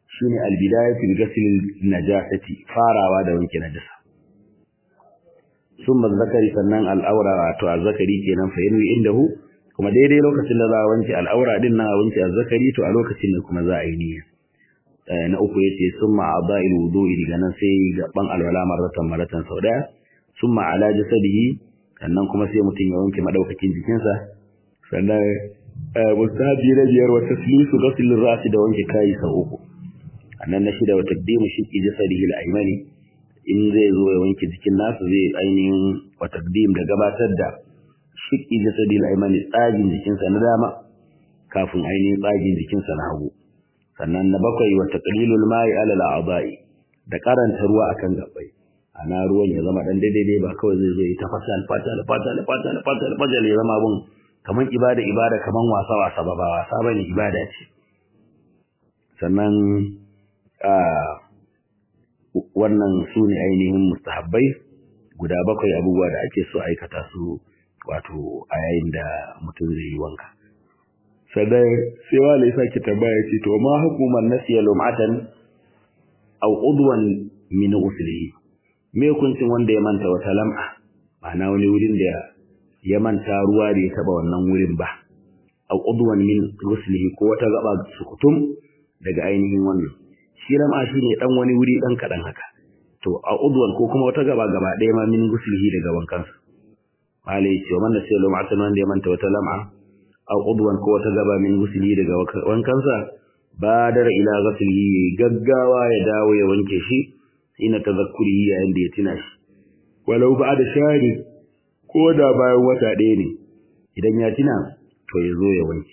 shine albidayatu bi ghasl najasati farawa da wanke najasa summa zakari sannan al'aura wato azzakari kenan fa yanwi indahu kuma daidai lokacin da za a wanke al'aura din nan a wanke azzakari to a lokacin da kuma za a yi niyya na uku yace summa a'dha'il wudu'i daga nan sai gaban alwala marratan marratan sau daya summa ala jasadihi sannan kuma sai mutum ya wanke madaukakin jikinsa sannan mustahabi na biyar wa taslisu ghasl ar-ra's da wanke kai sau uku annan na shida wa taqdimu shiqqi jasadihi al-aymani in zai zo ya wanke jikin nasa zai ainihin wa taqdim da gabatar da shiqqi jasadihi al-aymani tsagin jikinsa na dama kafin ainihin tsagin jikinsa na hagu sannan na bakwai wa taqlilul ma'i ala al-a'dha'i da karanta ruwa akan gabbai ana ruwan ya zama dan daidai ba kawai zai zo ya tafasa alfata alfata alfata alfata alfata ya zama abun kaman ibada ibada kaman wasa wasa ba ba wasa bane ibada ce sannan a wannan su ne ainihin mustahabbai guda bakwai abubuwa da ake so aikata su wato a yayin da mutum zai yi wanka sannan sai wale sake tambaya ce to ma hukuman nasiya lum'atan aw udwan min ghuslihi me hukuncin wanda ya manta wata lam'a ma'ana wani wurin da ya manta ruwa da ya taba wannan wurin ba aw udwan min ghuslihi ko wata gaba sukutum daga ainihin wannan shi lam'a shine dan wani wuri dan kadan haka to a udwan ko kuma wata gaba gaba ɗaya ma min ghuslihi daga wankansa malai ce wannan sai lum'atan wanda ya manta wata lam'a aw udwan ko wata gaba min ghuslihi daga wankansa badara ila ghuslihi gaggawa ya dawo ya wanke shi ina tazakkuri yayin da ya tuna shi walau ba da shari ko da bayan wata ɗaya ne idan ya tuna to ya zo ya wanke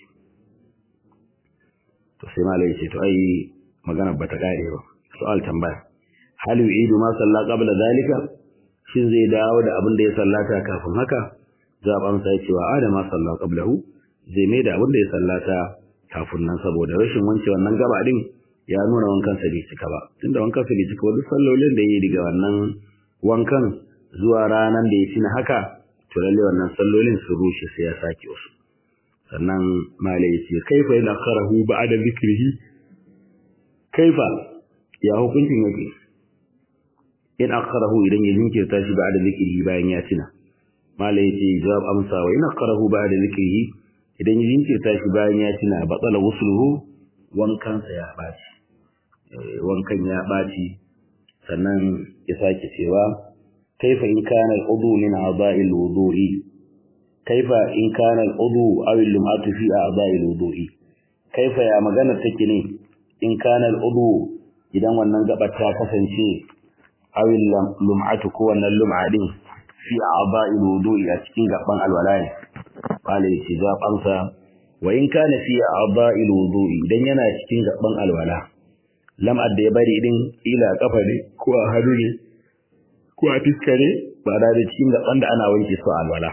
to sai malai ce to ai magana ba ta kare ba su'al tambaya hal yu'idu ma salla qabla zalika shin zai dawo da abin da ya sallata kafin haka zaban sai cewa adama salla qablahu zai mai da abin da ya sallata kafin nan saboda rashin wanke wannan gaba din ya nuna wankan sa bai cika ba tunda wankan sa bai cika ba duk sallolin da yayi daga wannan wankan zuwa ranan da ya tina haka to lalle wannan sallolin su rushe sai ya sake wasu sannan malai yace kaifa ila kharahu ba'da zikrihi kaifa ya hukuncin yake in akharahu idan ya jinkirta shi ba'da zikrihi bayan ya tina malai yace jawab amsa wa in akharahu ba'da zikrihi idan ya jinkirta shi bayan ya tina batsala wusluhu wankansa ya baci wankan ya ɓaci sannan ya sake cewa kaifa in kana al-udu min a'dha'il wudu'i kaifa in kana al-udu aw al-lum'atu fi a'dha'il wudu'i kaifa ya magana take ne in kana al-udu idan wannan gaba ta kasance aw al-lum'atu ko wannan lum'a din fi a'dha'il wudu'i a cikin gaban alwala ne qala istijab amsa wa in kana fi a'dha'il wudu'i idan yana cikin gaban alwala lam'ar da ya bari din ila kafa ne ko a hannu ne ko a fiska ne ba da cikin gaban da ana wanke su alwala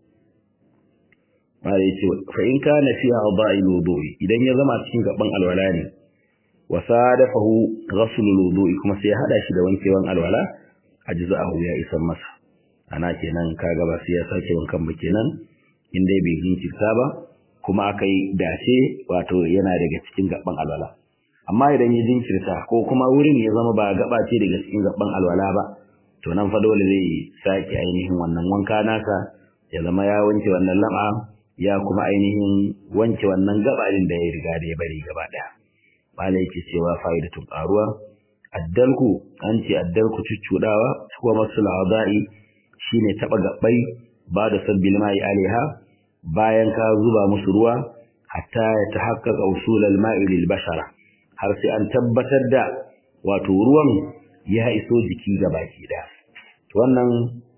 ba da yace fa in kana fi a'dha'il wudu'i idan ya zama cikin gaban alwala ne wa sadafahu ghasl wudu'i kuma sai ya hada shi da wankewan alwala ajza'ahu ya isan masa ana kenan kaga ba sai ya sake wankan ba kenan in dai bai jinkirta ba kuma akai dace wato yana daga cikin gaban alwala amma idan ya jinkirta ko kuma wurin ya zama ba gaba ce daga cikin gaban alwala ba to nan fa dole zai sake ainihin wannan wanka nasa ya zama ya wanke wannan lam'a ya kuma ainihin wanke wannan gaba din da ya riga da ya bari gaba daya malai yake cewa fa'idatun qaruwa addalku an ce addalku cuccudawa ko masul adai shine taba gabbai ba da sabbil mai alaiha bayan ka zuba musu ruwa hatta ya tahaqqaqa usul al-ma'i lil bashara har sai an tabbatar da wato ruwan ya iso jiki ga baki da wannan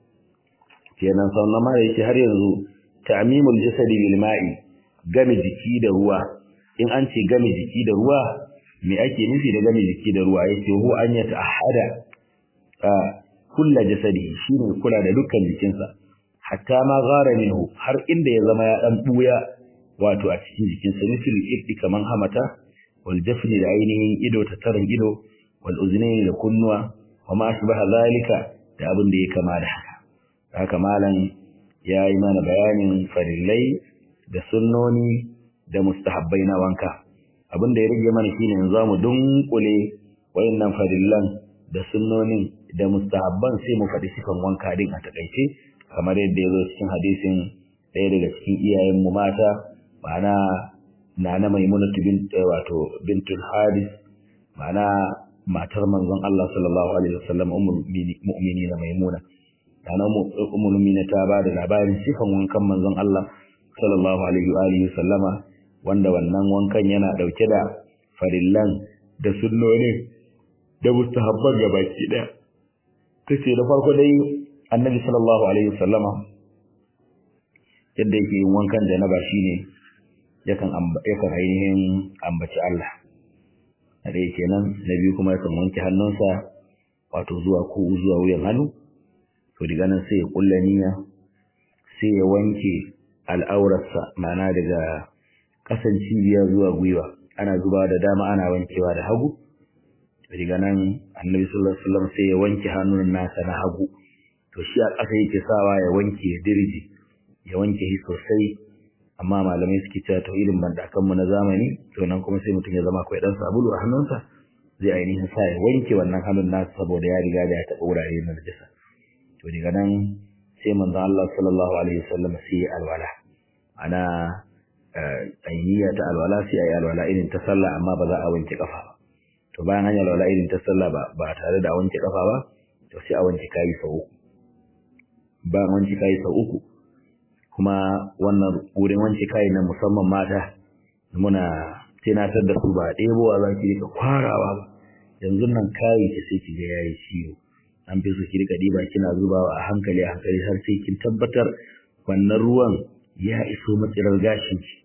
kenan sannan ma yake har yanzu ta'mimul jasadi bil ma'i game jiki da ruwa in an ce game jiki da ruwa me ake nufi da game jiki da ruwa yake hu an ya ta'ahada kullu jasadi shine kula da dukkan jikinsa hatta ma gara minhu har inda ya zama ya dan buya wato a cikin jikinsa misali ibti kaman hamata wal jafni da ainihin ido ta tarin ido wal uznaini da kunnuwa wa ma ashbaha zalika da abin da ya kama da haka haka malam yayi mana bayanin farillai da sunnoni da mustahabbai na wanka abin da ya rage mana shine yanzu zamu dunkule wayannan farillan da sunnonin da mustahabban sai mu faɗi sifan wanka din a takaice kamar yadda ya zo cikin hadisin ɗaya daga cikin iyayen mu mata ma'ana nana maimunatu bint wato bintul haris ma'ana matar manzon Allah sallallahu alaihi wasallam ummul mu'minina maimuna nana ummul mu'minina ta ba da labarin sifan wankan manzon Allah sallallahu alaihi wa alihi sallama wanda wannan wankan yana dauke da farillan da sunnoni da mustahabban gabaki daya tace da farko dai annabi sallallahu alaihi wasallama yadda yake yin wankan janaba shine yakan yakan ainihin ambaci Allah da yake nan na biyu kuma yakan wanke hannunsa wato zuwa ko zuwa wuyan hannu to daga nan sai ya kulla niyya sai ya wanke al'aurarsa ma'ana daga kasan cibiya zuwa gwiwa ana zuba da dama ana wankewa da hagu daga nan annabi sallallahu alaihi wasallam sai ya wanke hannun nasa na hagu to shi a ƙasa yake sawa ya wanke dirji ya wanke shi sosai amma malamai suke cewa to irin bandakan mu na zamani to nan kuma sai mutum ya zama akwai dan sabulu a hannunsa zai ainihin sa ya wanke wannan hannun nasa saboda ya riga da ya taɓa wurare na najasa to daga nan sai manzon Allah sallallahu alaihi wasallam sai alwala ana ainiya ta alwala sai ayi alwala irin ta sallah amma ba za a wanke kafa ba to bayan an yi alwala irin ta sallah ba ba tare da wanke kafa ba to sai a wanke kai sau uku bayan wanke kai sau uku kuma wannan wurin wanke kai na musamman mata muna tunatar da su ba ɗebowa za ki rika kwarawa ba yanzu nan kayi ki sai ki ga yayi ciwo an fi so ki rika diba kina zubawa a hankali a hankali har sai kin tabbatar wannan ruwan ya iso matsirar gashin ki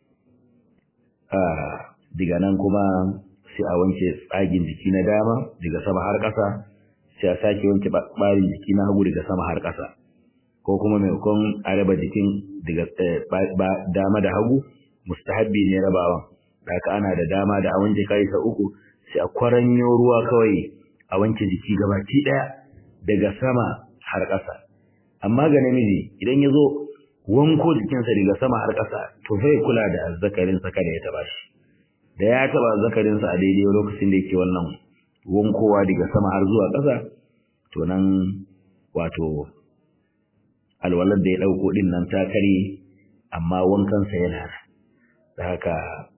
a daga nan kuma sai a wanke tsagin jiki na dama daga sama har ƙasa sai a sake wanke ɓarin jiki na hagu daga sama har ƙasa ko kuma maimakon a raba jikin daga dama da hagu mustahabbi ne rabawan da haka ana da dama da a wanke kai sa uku sai a kwaranyo ruwa kawai a wanke jiki gabaki daya daga sama har ƙasa amma ga namiji idan ya zo wanko jikinsa daga sama har ƙasa to sai kula da azzakarinsa kada ya taba shi da ya taba azzakarinsa a daidai lokacin da yake wannan wankowa daga sama har zuwa ƙasa to nan wato alwalar da ya ɗauko ɗin nan ta kare amma wankansa yana da haka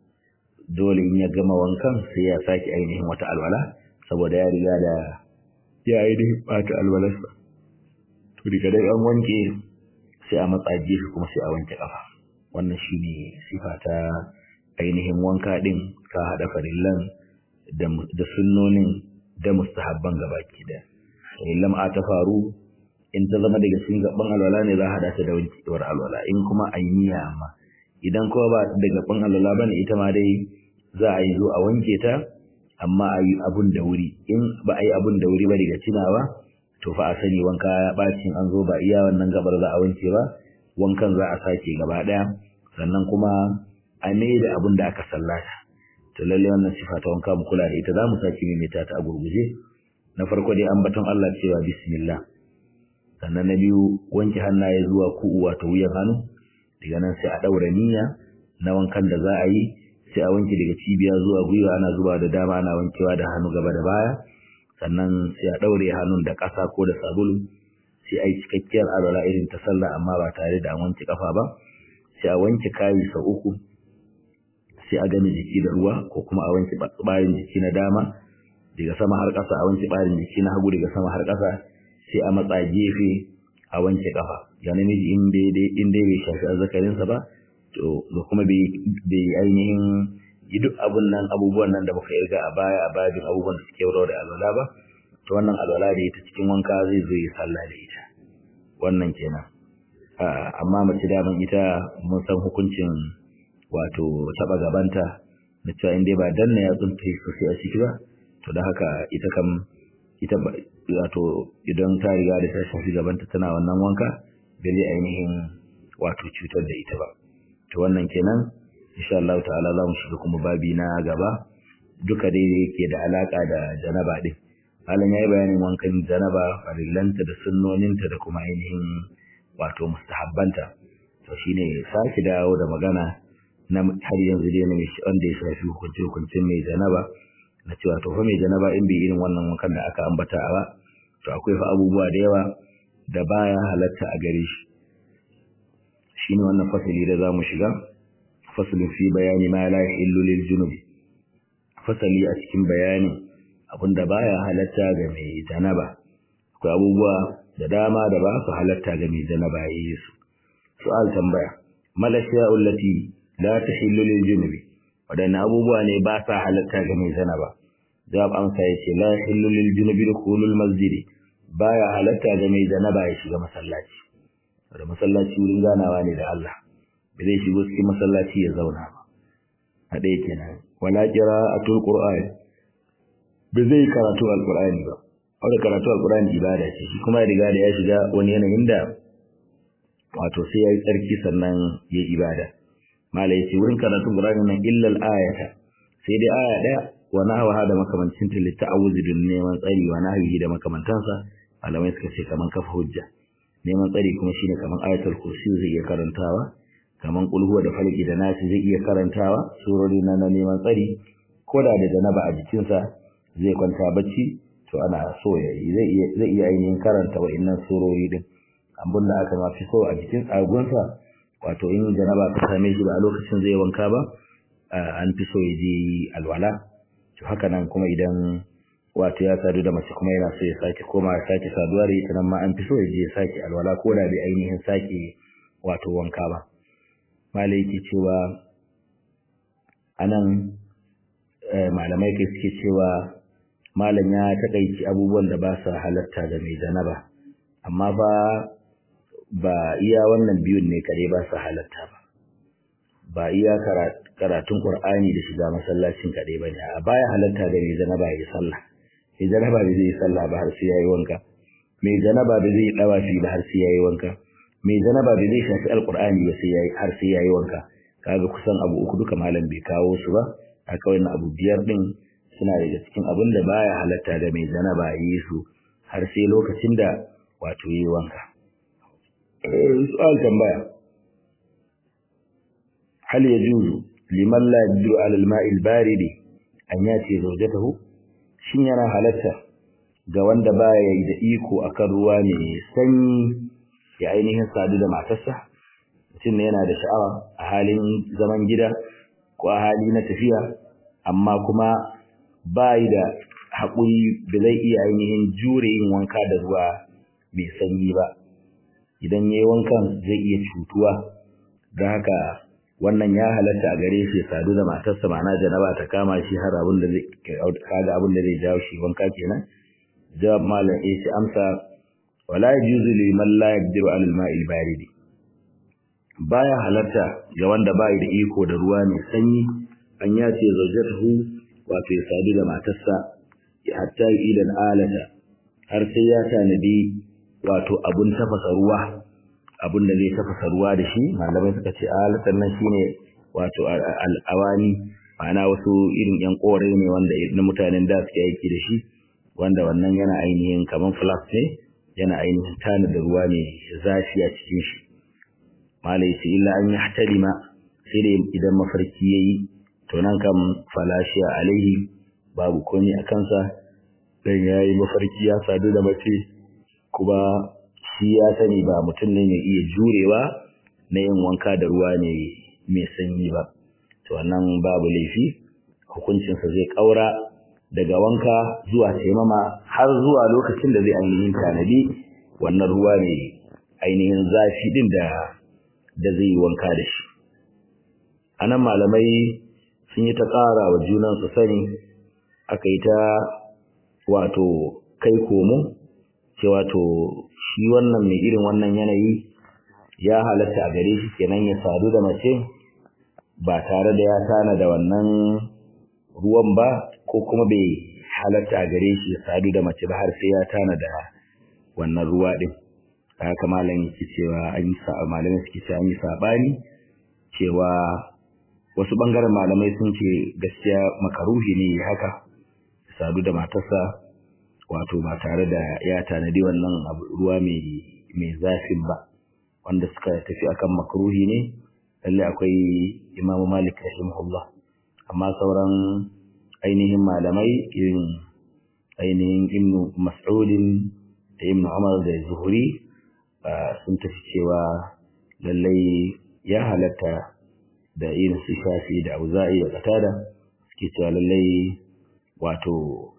dole in ya gama wankan sai ya sake ainihin wata alwala saboda ya riga da ya ainihin ɓata alwalarsa to daga dai an wanke sai a matsa gefe kuma sai a wanke ƙafa wannan shine sifa ta ainihin wanka ɗin ka haɗa farillan da sunnonin da mustahabban gabaki da lam'a ta faru in ta zama daga cikin gaban alwala ne za a haɗa ta da wankewar alwala in kuma an yi niyya amma idan kuma ba da gaban alwala bane ita ma dai za a yi zo a wanke ta amma a yi abun da wuri in ba a yi abun da wuri ba daga tunawa to fa a sani wanka ya ɓacin an zo ba iya wannan gabar za a wanke ba wankan za a sake gaba ɗaya sannan kuma a mai da abun da aka sallata to lalle wannan sifa ta wanka mu kula da ita za mu sake maimaita ta a gurguje na farko dai ambaton Allah cewa bismillah sannan na biyu wanke hannaye zuwa ku'u wato wuyan hannu daga nan sai a ɗaura niyya na wankan da za a yi sai a wanke daga cibiya zuwa gwiwa ana zuba da dama ana wankewa da hannu gaba da baya sannan sai a ɗaure hannun da ƙasa ko da sabulu sai a yi cikakkiyar alwala irin ta sallah amma ba tare da an wanke ƙafa ba sai a wanke kayi sau uku sai a gani jiki da ruwa ko kuma a wanke ɓarin jiki na dama daga sama har ƙasa a wanke ɓarin jiki na hagu daga sama har ƙasa sai a matsa gefe a wanke kafa ya namiji in dai bai shafi azzakarinsa ba to da kuma bai ainihin yi duk abun nan abubuwan nan da muka irga a baya a babin abubuwan da suke wurare da alwala ba to wannan alwala da ita cikin wanka zai zo yi sallah da ita wannan kenan amma mace daman ita mun san hukuncin wato taba gabanta na cewa in dai ba danna ya tsunta sosai a ciki ba to da haka ita kam ita wato idan ta riga da ta shafi gabanta tana wannan wanka bai zai ainihin wato cutar da ita ba to wannan kenan insha Allah ta'ala za mu shiga kuma babi na gaba duka dai yake da alaka da janaba din malam yayi bayanin wankan janaba farillanta da sunnoninta da kuma ainihin wato mustahabbanta to shine saki dawo da magana na har yanzu dai na mai wanda ya shafi hukunce hukuncin mai janaba na cewa to fa mai janaba in bai irin wannan wankan da aka ambata a ba to akwai fa abubuwa da yawa da baya halatta a gare shi shine wannan fasali da zamu shiga fasalin fi bayani ma la yahillu lil junubi fasali a cikin bayanin abinda baya halatta ga mai janaba akwai abubuwa da dama da ba su halatta ga mai janaba yayi su su'al tambaya malashiya allati la tahillu lil junubi wadanne abubuwa ne ba sa halatta ga mai janaba jawab amsa yace la yahillu lil junubi dukhulul masjid baya halatta ga mai janaba ya shiga masallaci da masallaci wurin ganawa ne da Allah ba zai shigo cikin masallaci ya zauna ba a ɗaya kenan wala qira'atul qur'an ba zai karatu alqur'ani ba wanda karatu alqur'ani ibada ce shi kuma riga da ya shiga wani yanayin da wato sai yayi tsarki sannan yayi ibada mala yace wurin karatun qur'ani nan illa al-ayata sai dai aya daya wa nahwa da makamancin ta li ta'awuzi dun neman tsari wa nahwi da makamantansa malamai suka ce kaman kafa hujja neman tsari kuma shine kaman ayatul kursi zai iya karantawa kaman kulhuwa da falki da nasi zai iya karantawa surori na neman tsari koda da janaba a jikinsa zai kwanta bacci to ana so ya zai iya zai iya ainihin karanta wa'annan surori din abin da aka mafi so a jikin tsagonsa wato in janaba ta same shi ba a lokacin zai wanka ba an fi so ya je alwala to haka nan kuma idan wato ya sadu da mace kuma yana so ya sake koma ya sake saduwa da ita nan ma an fi so ya je ya sake alwala ko da bai ainihin sake wato wanka ba malai yake cewa anan malamai kai suke cewa malam ya takaici abubuwan da ba sa halatta ga mai janaba amma ba ba iya wannan biyun ne kare ba sa halatta ba ba iya karatun qur'ani da shiga masallacin kare ba ne a baya halatta ga mai janaba ya sallah mai janaba da zai yi sallah ba har sai yayi wanka mai janaba da zai dawa shi ba har sai yayi wanka mai janaba da zai shafi alqur'ani ba sai yayi har sai yayi wanka kaga kusan abu uku duka malam bai kawo su ba haka wannan abu biyar din suna daga cikin abin da baya halatta ga mai janaba yi su har sai lokacin da wato yi wanka su'al tambaya hal yajuzu liman la yajdu ala al-ma'i al-barid an yati zawjatahu shin yana halatta ga wanda baya yi da iko akan ruwa mai sanyi ya ainihin sadu da matarsa mutum ne yana da sha'awa a halin zaman gida ko a hali na tafiya amma kuma bayi da haƙuri da zai iya ainihin jure yin wanka da ruwa mai sanyi ba idan yayi wankan zai iya cutuwa don haka wannan ya halatta a gare shi sadu da matarsa ma'ana janaba ta kama shi har abin da zai kaga abin da zai jawo shi wanka kenan jawab malam eh shi amsa wala yajuzu liman la yaqdiru ala al-ma'il baridi baya halatta ga wanda bai da iko da ruwa mai sanyi an yace zawjatuhu wato ya sadu da matarsa hatta idan alata har sai ya tanadi wato abun tafasa ruwa abun da zai tafasa ruwa da shi malamai suka ce alatan nan shine wato al'awani ma'ana wasu irin yan kore ne wanda na mutanen da suke aiki da shi wanda wannan yana ainihin kaman flask ne yana ainihin tanada ruwa ne zafi a cikin shi malai ce illa an yahtalima sai da idan mafarki yayi to nan kam falashiya alaihi babu komai a kansa dan yayi mafarki ya sadu da mace kuma shi ya sani ba mutum ne mai iya jurewa na yin wanka da ruwa ne mai sanyi ba to wannan babu laifi hukuncinsa zai kaura daga wanka zuwa taimama har zuwa lokacin da zai ainihin tanadi wannan ruwa ne ainihin zafi din da da zai yi wanka da shi anan malamai sun yi ta ƙara wa junansu sani aka yi ta wato kai komo ce wato shi wannan mai irin wannan yanayi ya halatta a gare shi kenan ya sadu da mace ba tare da ya tana da wannan ruwan ba ko kuma bai halatta a gare shi ya sadu da mace ba har sai ya tana da wannan ruwa din haka malam yake cewa an yi sa malamai suke cewa an yi sabani cewa wasu bangaren malamai sun ce gaskiya makaruhi ne haka sadu da matarsa wato ba tare da ya tanadi wannan ruwa mai mai zafin ba wanda suka tafi akan makruhi ne lalle akwai imamu malik rahimahullah amma sauran ainihin malamai irin ainihin ibnu mas'udin da ibnu umar da zuhuri sun tafi cewa lallai ya halatta da irin su shafi da auza'i da qatada suke cewa lallai wato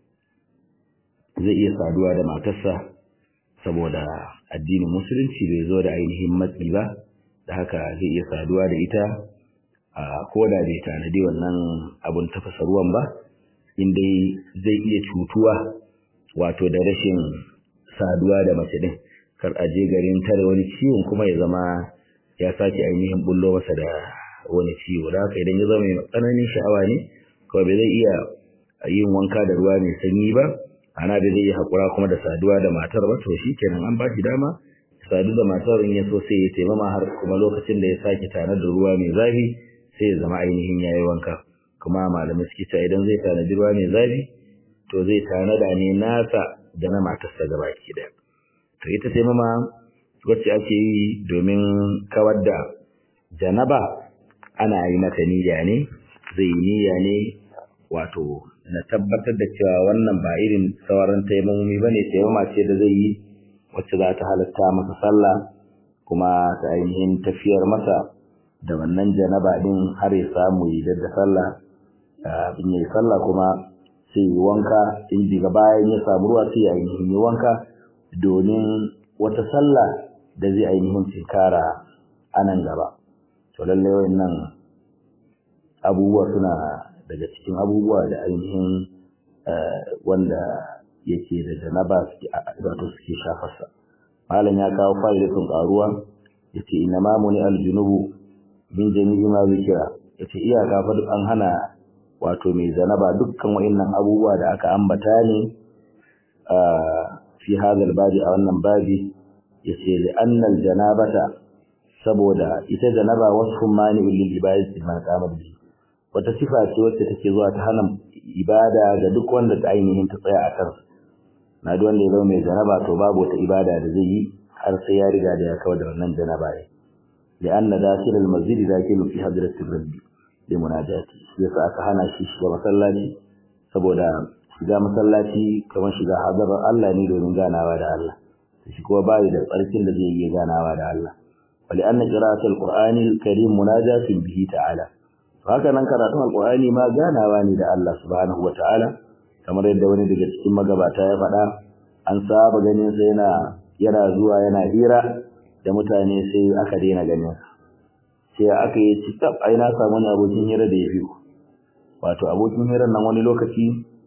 zai iya saduwa da matarsa saboda addinin musulunci bai zo da ainihin matsi ba da haka zai iya saduwa da ita a koda bai tanadi wannan abun tafasa ruwan ba in dai zai iya cutuwa wato da rashin saduwa da mace din kar a je garin tare wani ciwon kuma ya zama ya sake ainihin bullo masa da wani ciwo da haka idan ya zama mai tsananin sha'awa ne kawai bai zai iya yin wanka da ruwa mai sanyi ba ana da zai yi haƙura kuma da saduwa da matar ba to shi kenan an ba shi dama sadu da matar in ya so sai ya taimama har kuma lokacin da ya sake tare da ruwa mai zafi sai ya zama ainihin ya yi wanka kuma malamai suke cewa idan zai tanadi ruwa mai zafi to zai tanada ne nasa da na matarsa gaba ki daya to ita taimama wacce ake yi domin kawar da janaba ana yi mata niyya ne zai yi niyya ne wato na tabbatar da cewa wannan ba irin sauran taimamomi bane taimama ce da zai yi wacce za ta halatta masa sallah kuma ta ainihin tafiyar masa da wannan janaba din har ya samu yi da sallah in yi sallah kuma sai yi wanka in diga bayan ya samu ruwa sai ainihin yi wanka domin wata sallah da zai ainihin tinkara a nan gaba to lallai wayannan abubuwa suna daga cikin abubuwa da ainihin wanda yake da janaba suke wato suke shafarsa malam ya kawo fa'idatun karuwa yace inna ma muni aljunubu min jami'i ma zikira yace iyaka fa duk an hana wato mai zanaba dukkan wayannan abubuwa da aka ambata ne a fi hadal babi a wannan babi yace li anna aljanabata saboda ita janaba wasfun mani'un lil ibadati ma qama bihi wata sifa ce wacce take zuwa ta hana ibada ga duk wanda ta ainihin ta tsaya a kansa na duk wanda ya zama mai janaba to babu wata ibada da zai yi har sai ya riga da ya kawar da wannan janaba ya li'anna dakhil al-masjid dakhilun fi hadratir rabbi li munajati yasa aka hana shi shiga masallaci saboda shiga masallaci kamar shiga hadarar Allah ne domin ganawa da Allah shi kuma bai da tsarkin da zai yi ganawa da Allah wa li'anna qira'atul qur'ani al-karim munajatin bihi ta'ala haka nan karatun alqur'ani ma ganawa ne da Allah subhanahu wataala kamar yadda wani daga cikin magabata ya faɗa an saba ganin sa yana yana zuwa yana hira da mutane sai aka daina ganin sa sai aka yi cikap ai na samu wani abokin hira da ya fi wato abokin hirar nan wani lokaci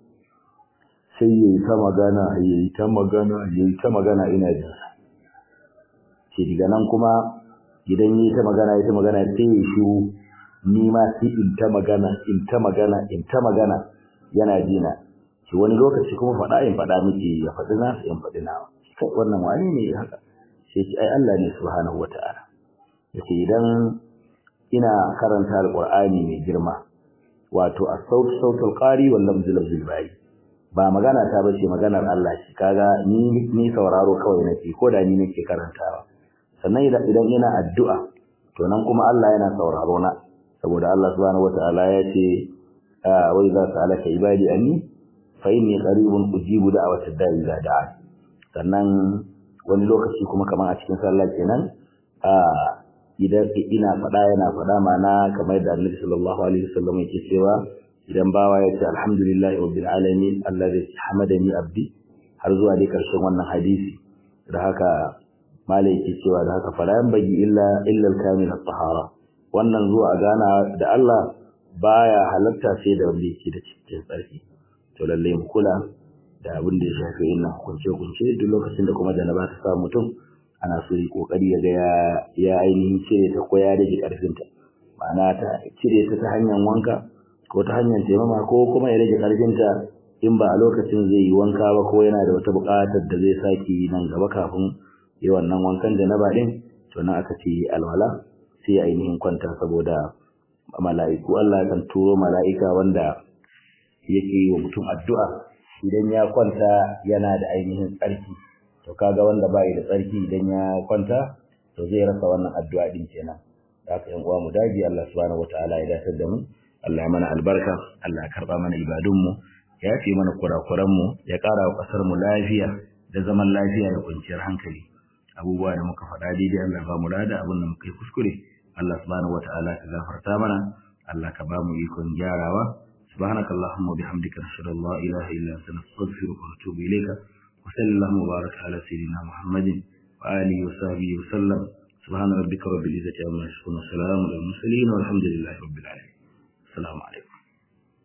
sai yayi ta magana yayi ta magana yayi ta magana ina jin sa sai daga nan kuma idan yayi ta magana yayi ta magana sai ya shiru ni ma sai in ta magana in ta magana in ta magana yana jina shi wani lokaci kuma faɗa in faɗa miki ya faɗi na in faɗi na kai wannan wani ne haka sai ce ai Allah ne subhanahu wata'ala yace idan ina karanta alqur'ani mai girma wato as-saut sautul qari wal lafz lafzul bari ba magana ta bace maganar Allah ce kaga ni ni sauraro kawai nake ko da ni nake karantawa sannan idan idan ina addu'a to nan kuma Allah yana sauraro na saboda Allah subhanahu wata'ala ya ce wa idza sa'alaka ibadi anni fa inni qaribun ujibu da'watad da'i idza da'a sannan wani lokaci kuma kamar a cikin sallah kenan a idan ina faɗa yana faɗa mana kamar da Annabi sallallahu alaihi wasallam yake cewa idan bawa ya ce alhamdulillahi rabbil alamin allazi hamadani abdi har zuwa dai karshen wannan hadisi da haka malai yake cewa da haka fala bagi illa illa al-kamil at-tahara wannan zuwa gana da Allah baya halatta sai da wanda yake da cikin tsarki to lalle mu kula da abin da ya shafi yin hukunce hukunce duk lokacin da kuma janaba ta sa mutum ana so yi kokari ya ga ya ya ainihin cire ta ko ya rage karfin ta ma'ana ta cire ta ta hanyar wanka ko ta hanyar taimama ko kuma ya rage karfin ta in ba a lokacin zai yi wanka ba ko yana da wata buƙatar da zai saki nan gaba kafin yi wannan wankan janaba din to nan aka ce alwala sai ainihin kwanta saboda mala'iku Allah kan turo mala'ika wanda yake yi wa mutum addu'a idan ya kwanta yana da ainihin tsarki to kaga wanda bai da tsarki idan ya kwanta to zai rasa wannan addu'a din kenan haka yan uwa mu dage Allah subhanahu wataala ya dace da mu Allah ya mana albarka Allah ya karba mana ibadun mu ya yafe mana kurakuran mu ya ƙara wa ƙasar mu lafiya da zaman lafiya da kwanciyar hankali abubuwa da muka faɗa daidai Allah ba mu lada abin da muka yi kuskure Allah subhanahu wataala ka gafarta mana Allah ka ba mu ikon gyarawa سبحانك اللهم وبحمدك نشهد ان لا اله الا انت نستغفرك ونتوب اليك وصلى اللهم وبارك على سيدنا محمد واله وصحبه وسلم سبحان ربك رب العزه عما يصفون وسلام على المرسلين والحمد لله رب العالمين السلام عليكم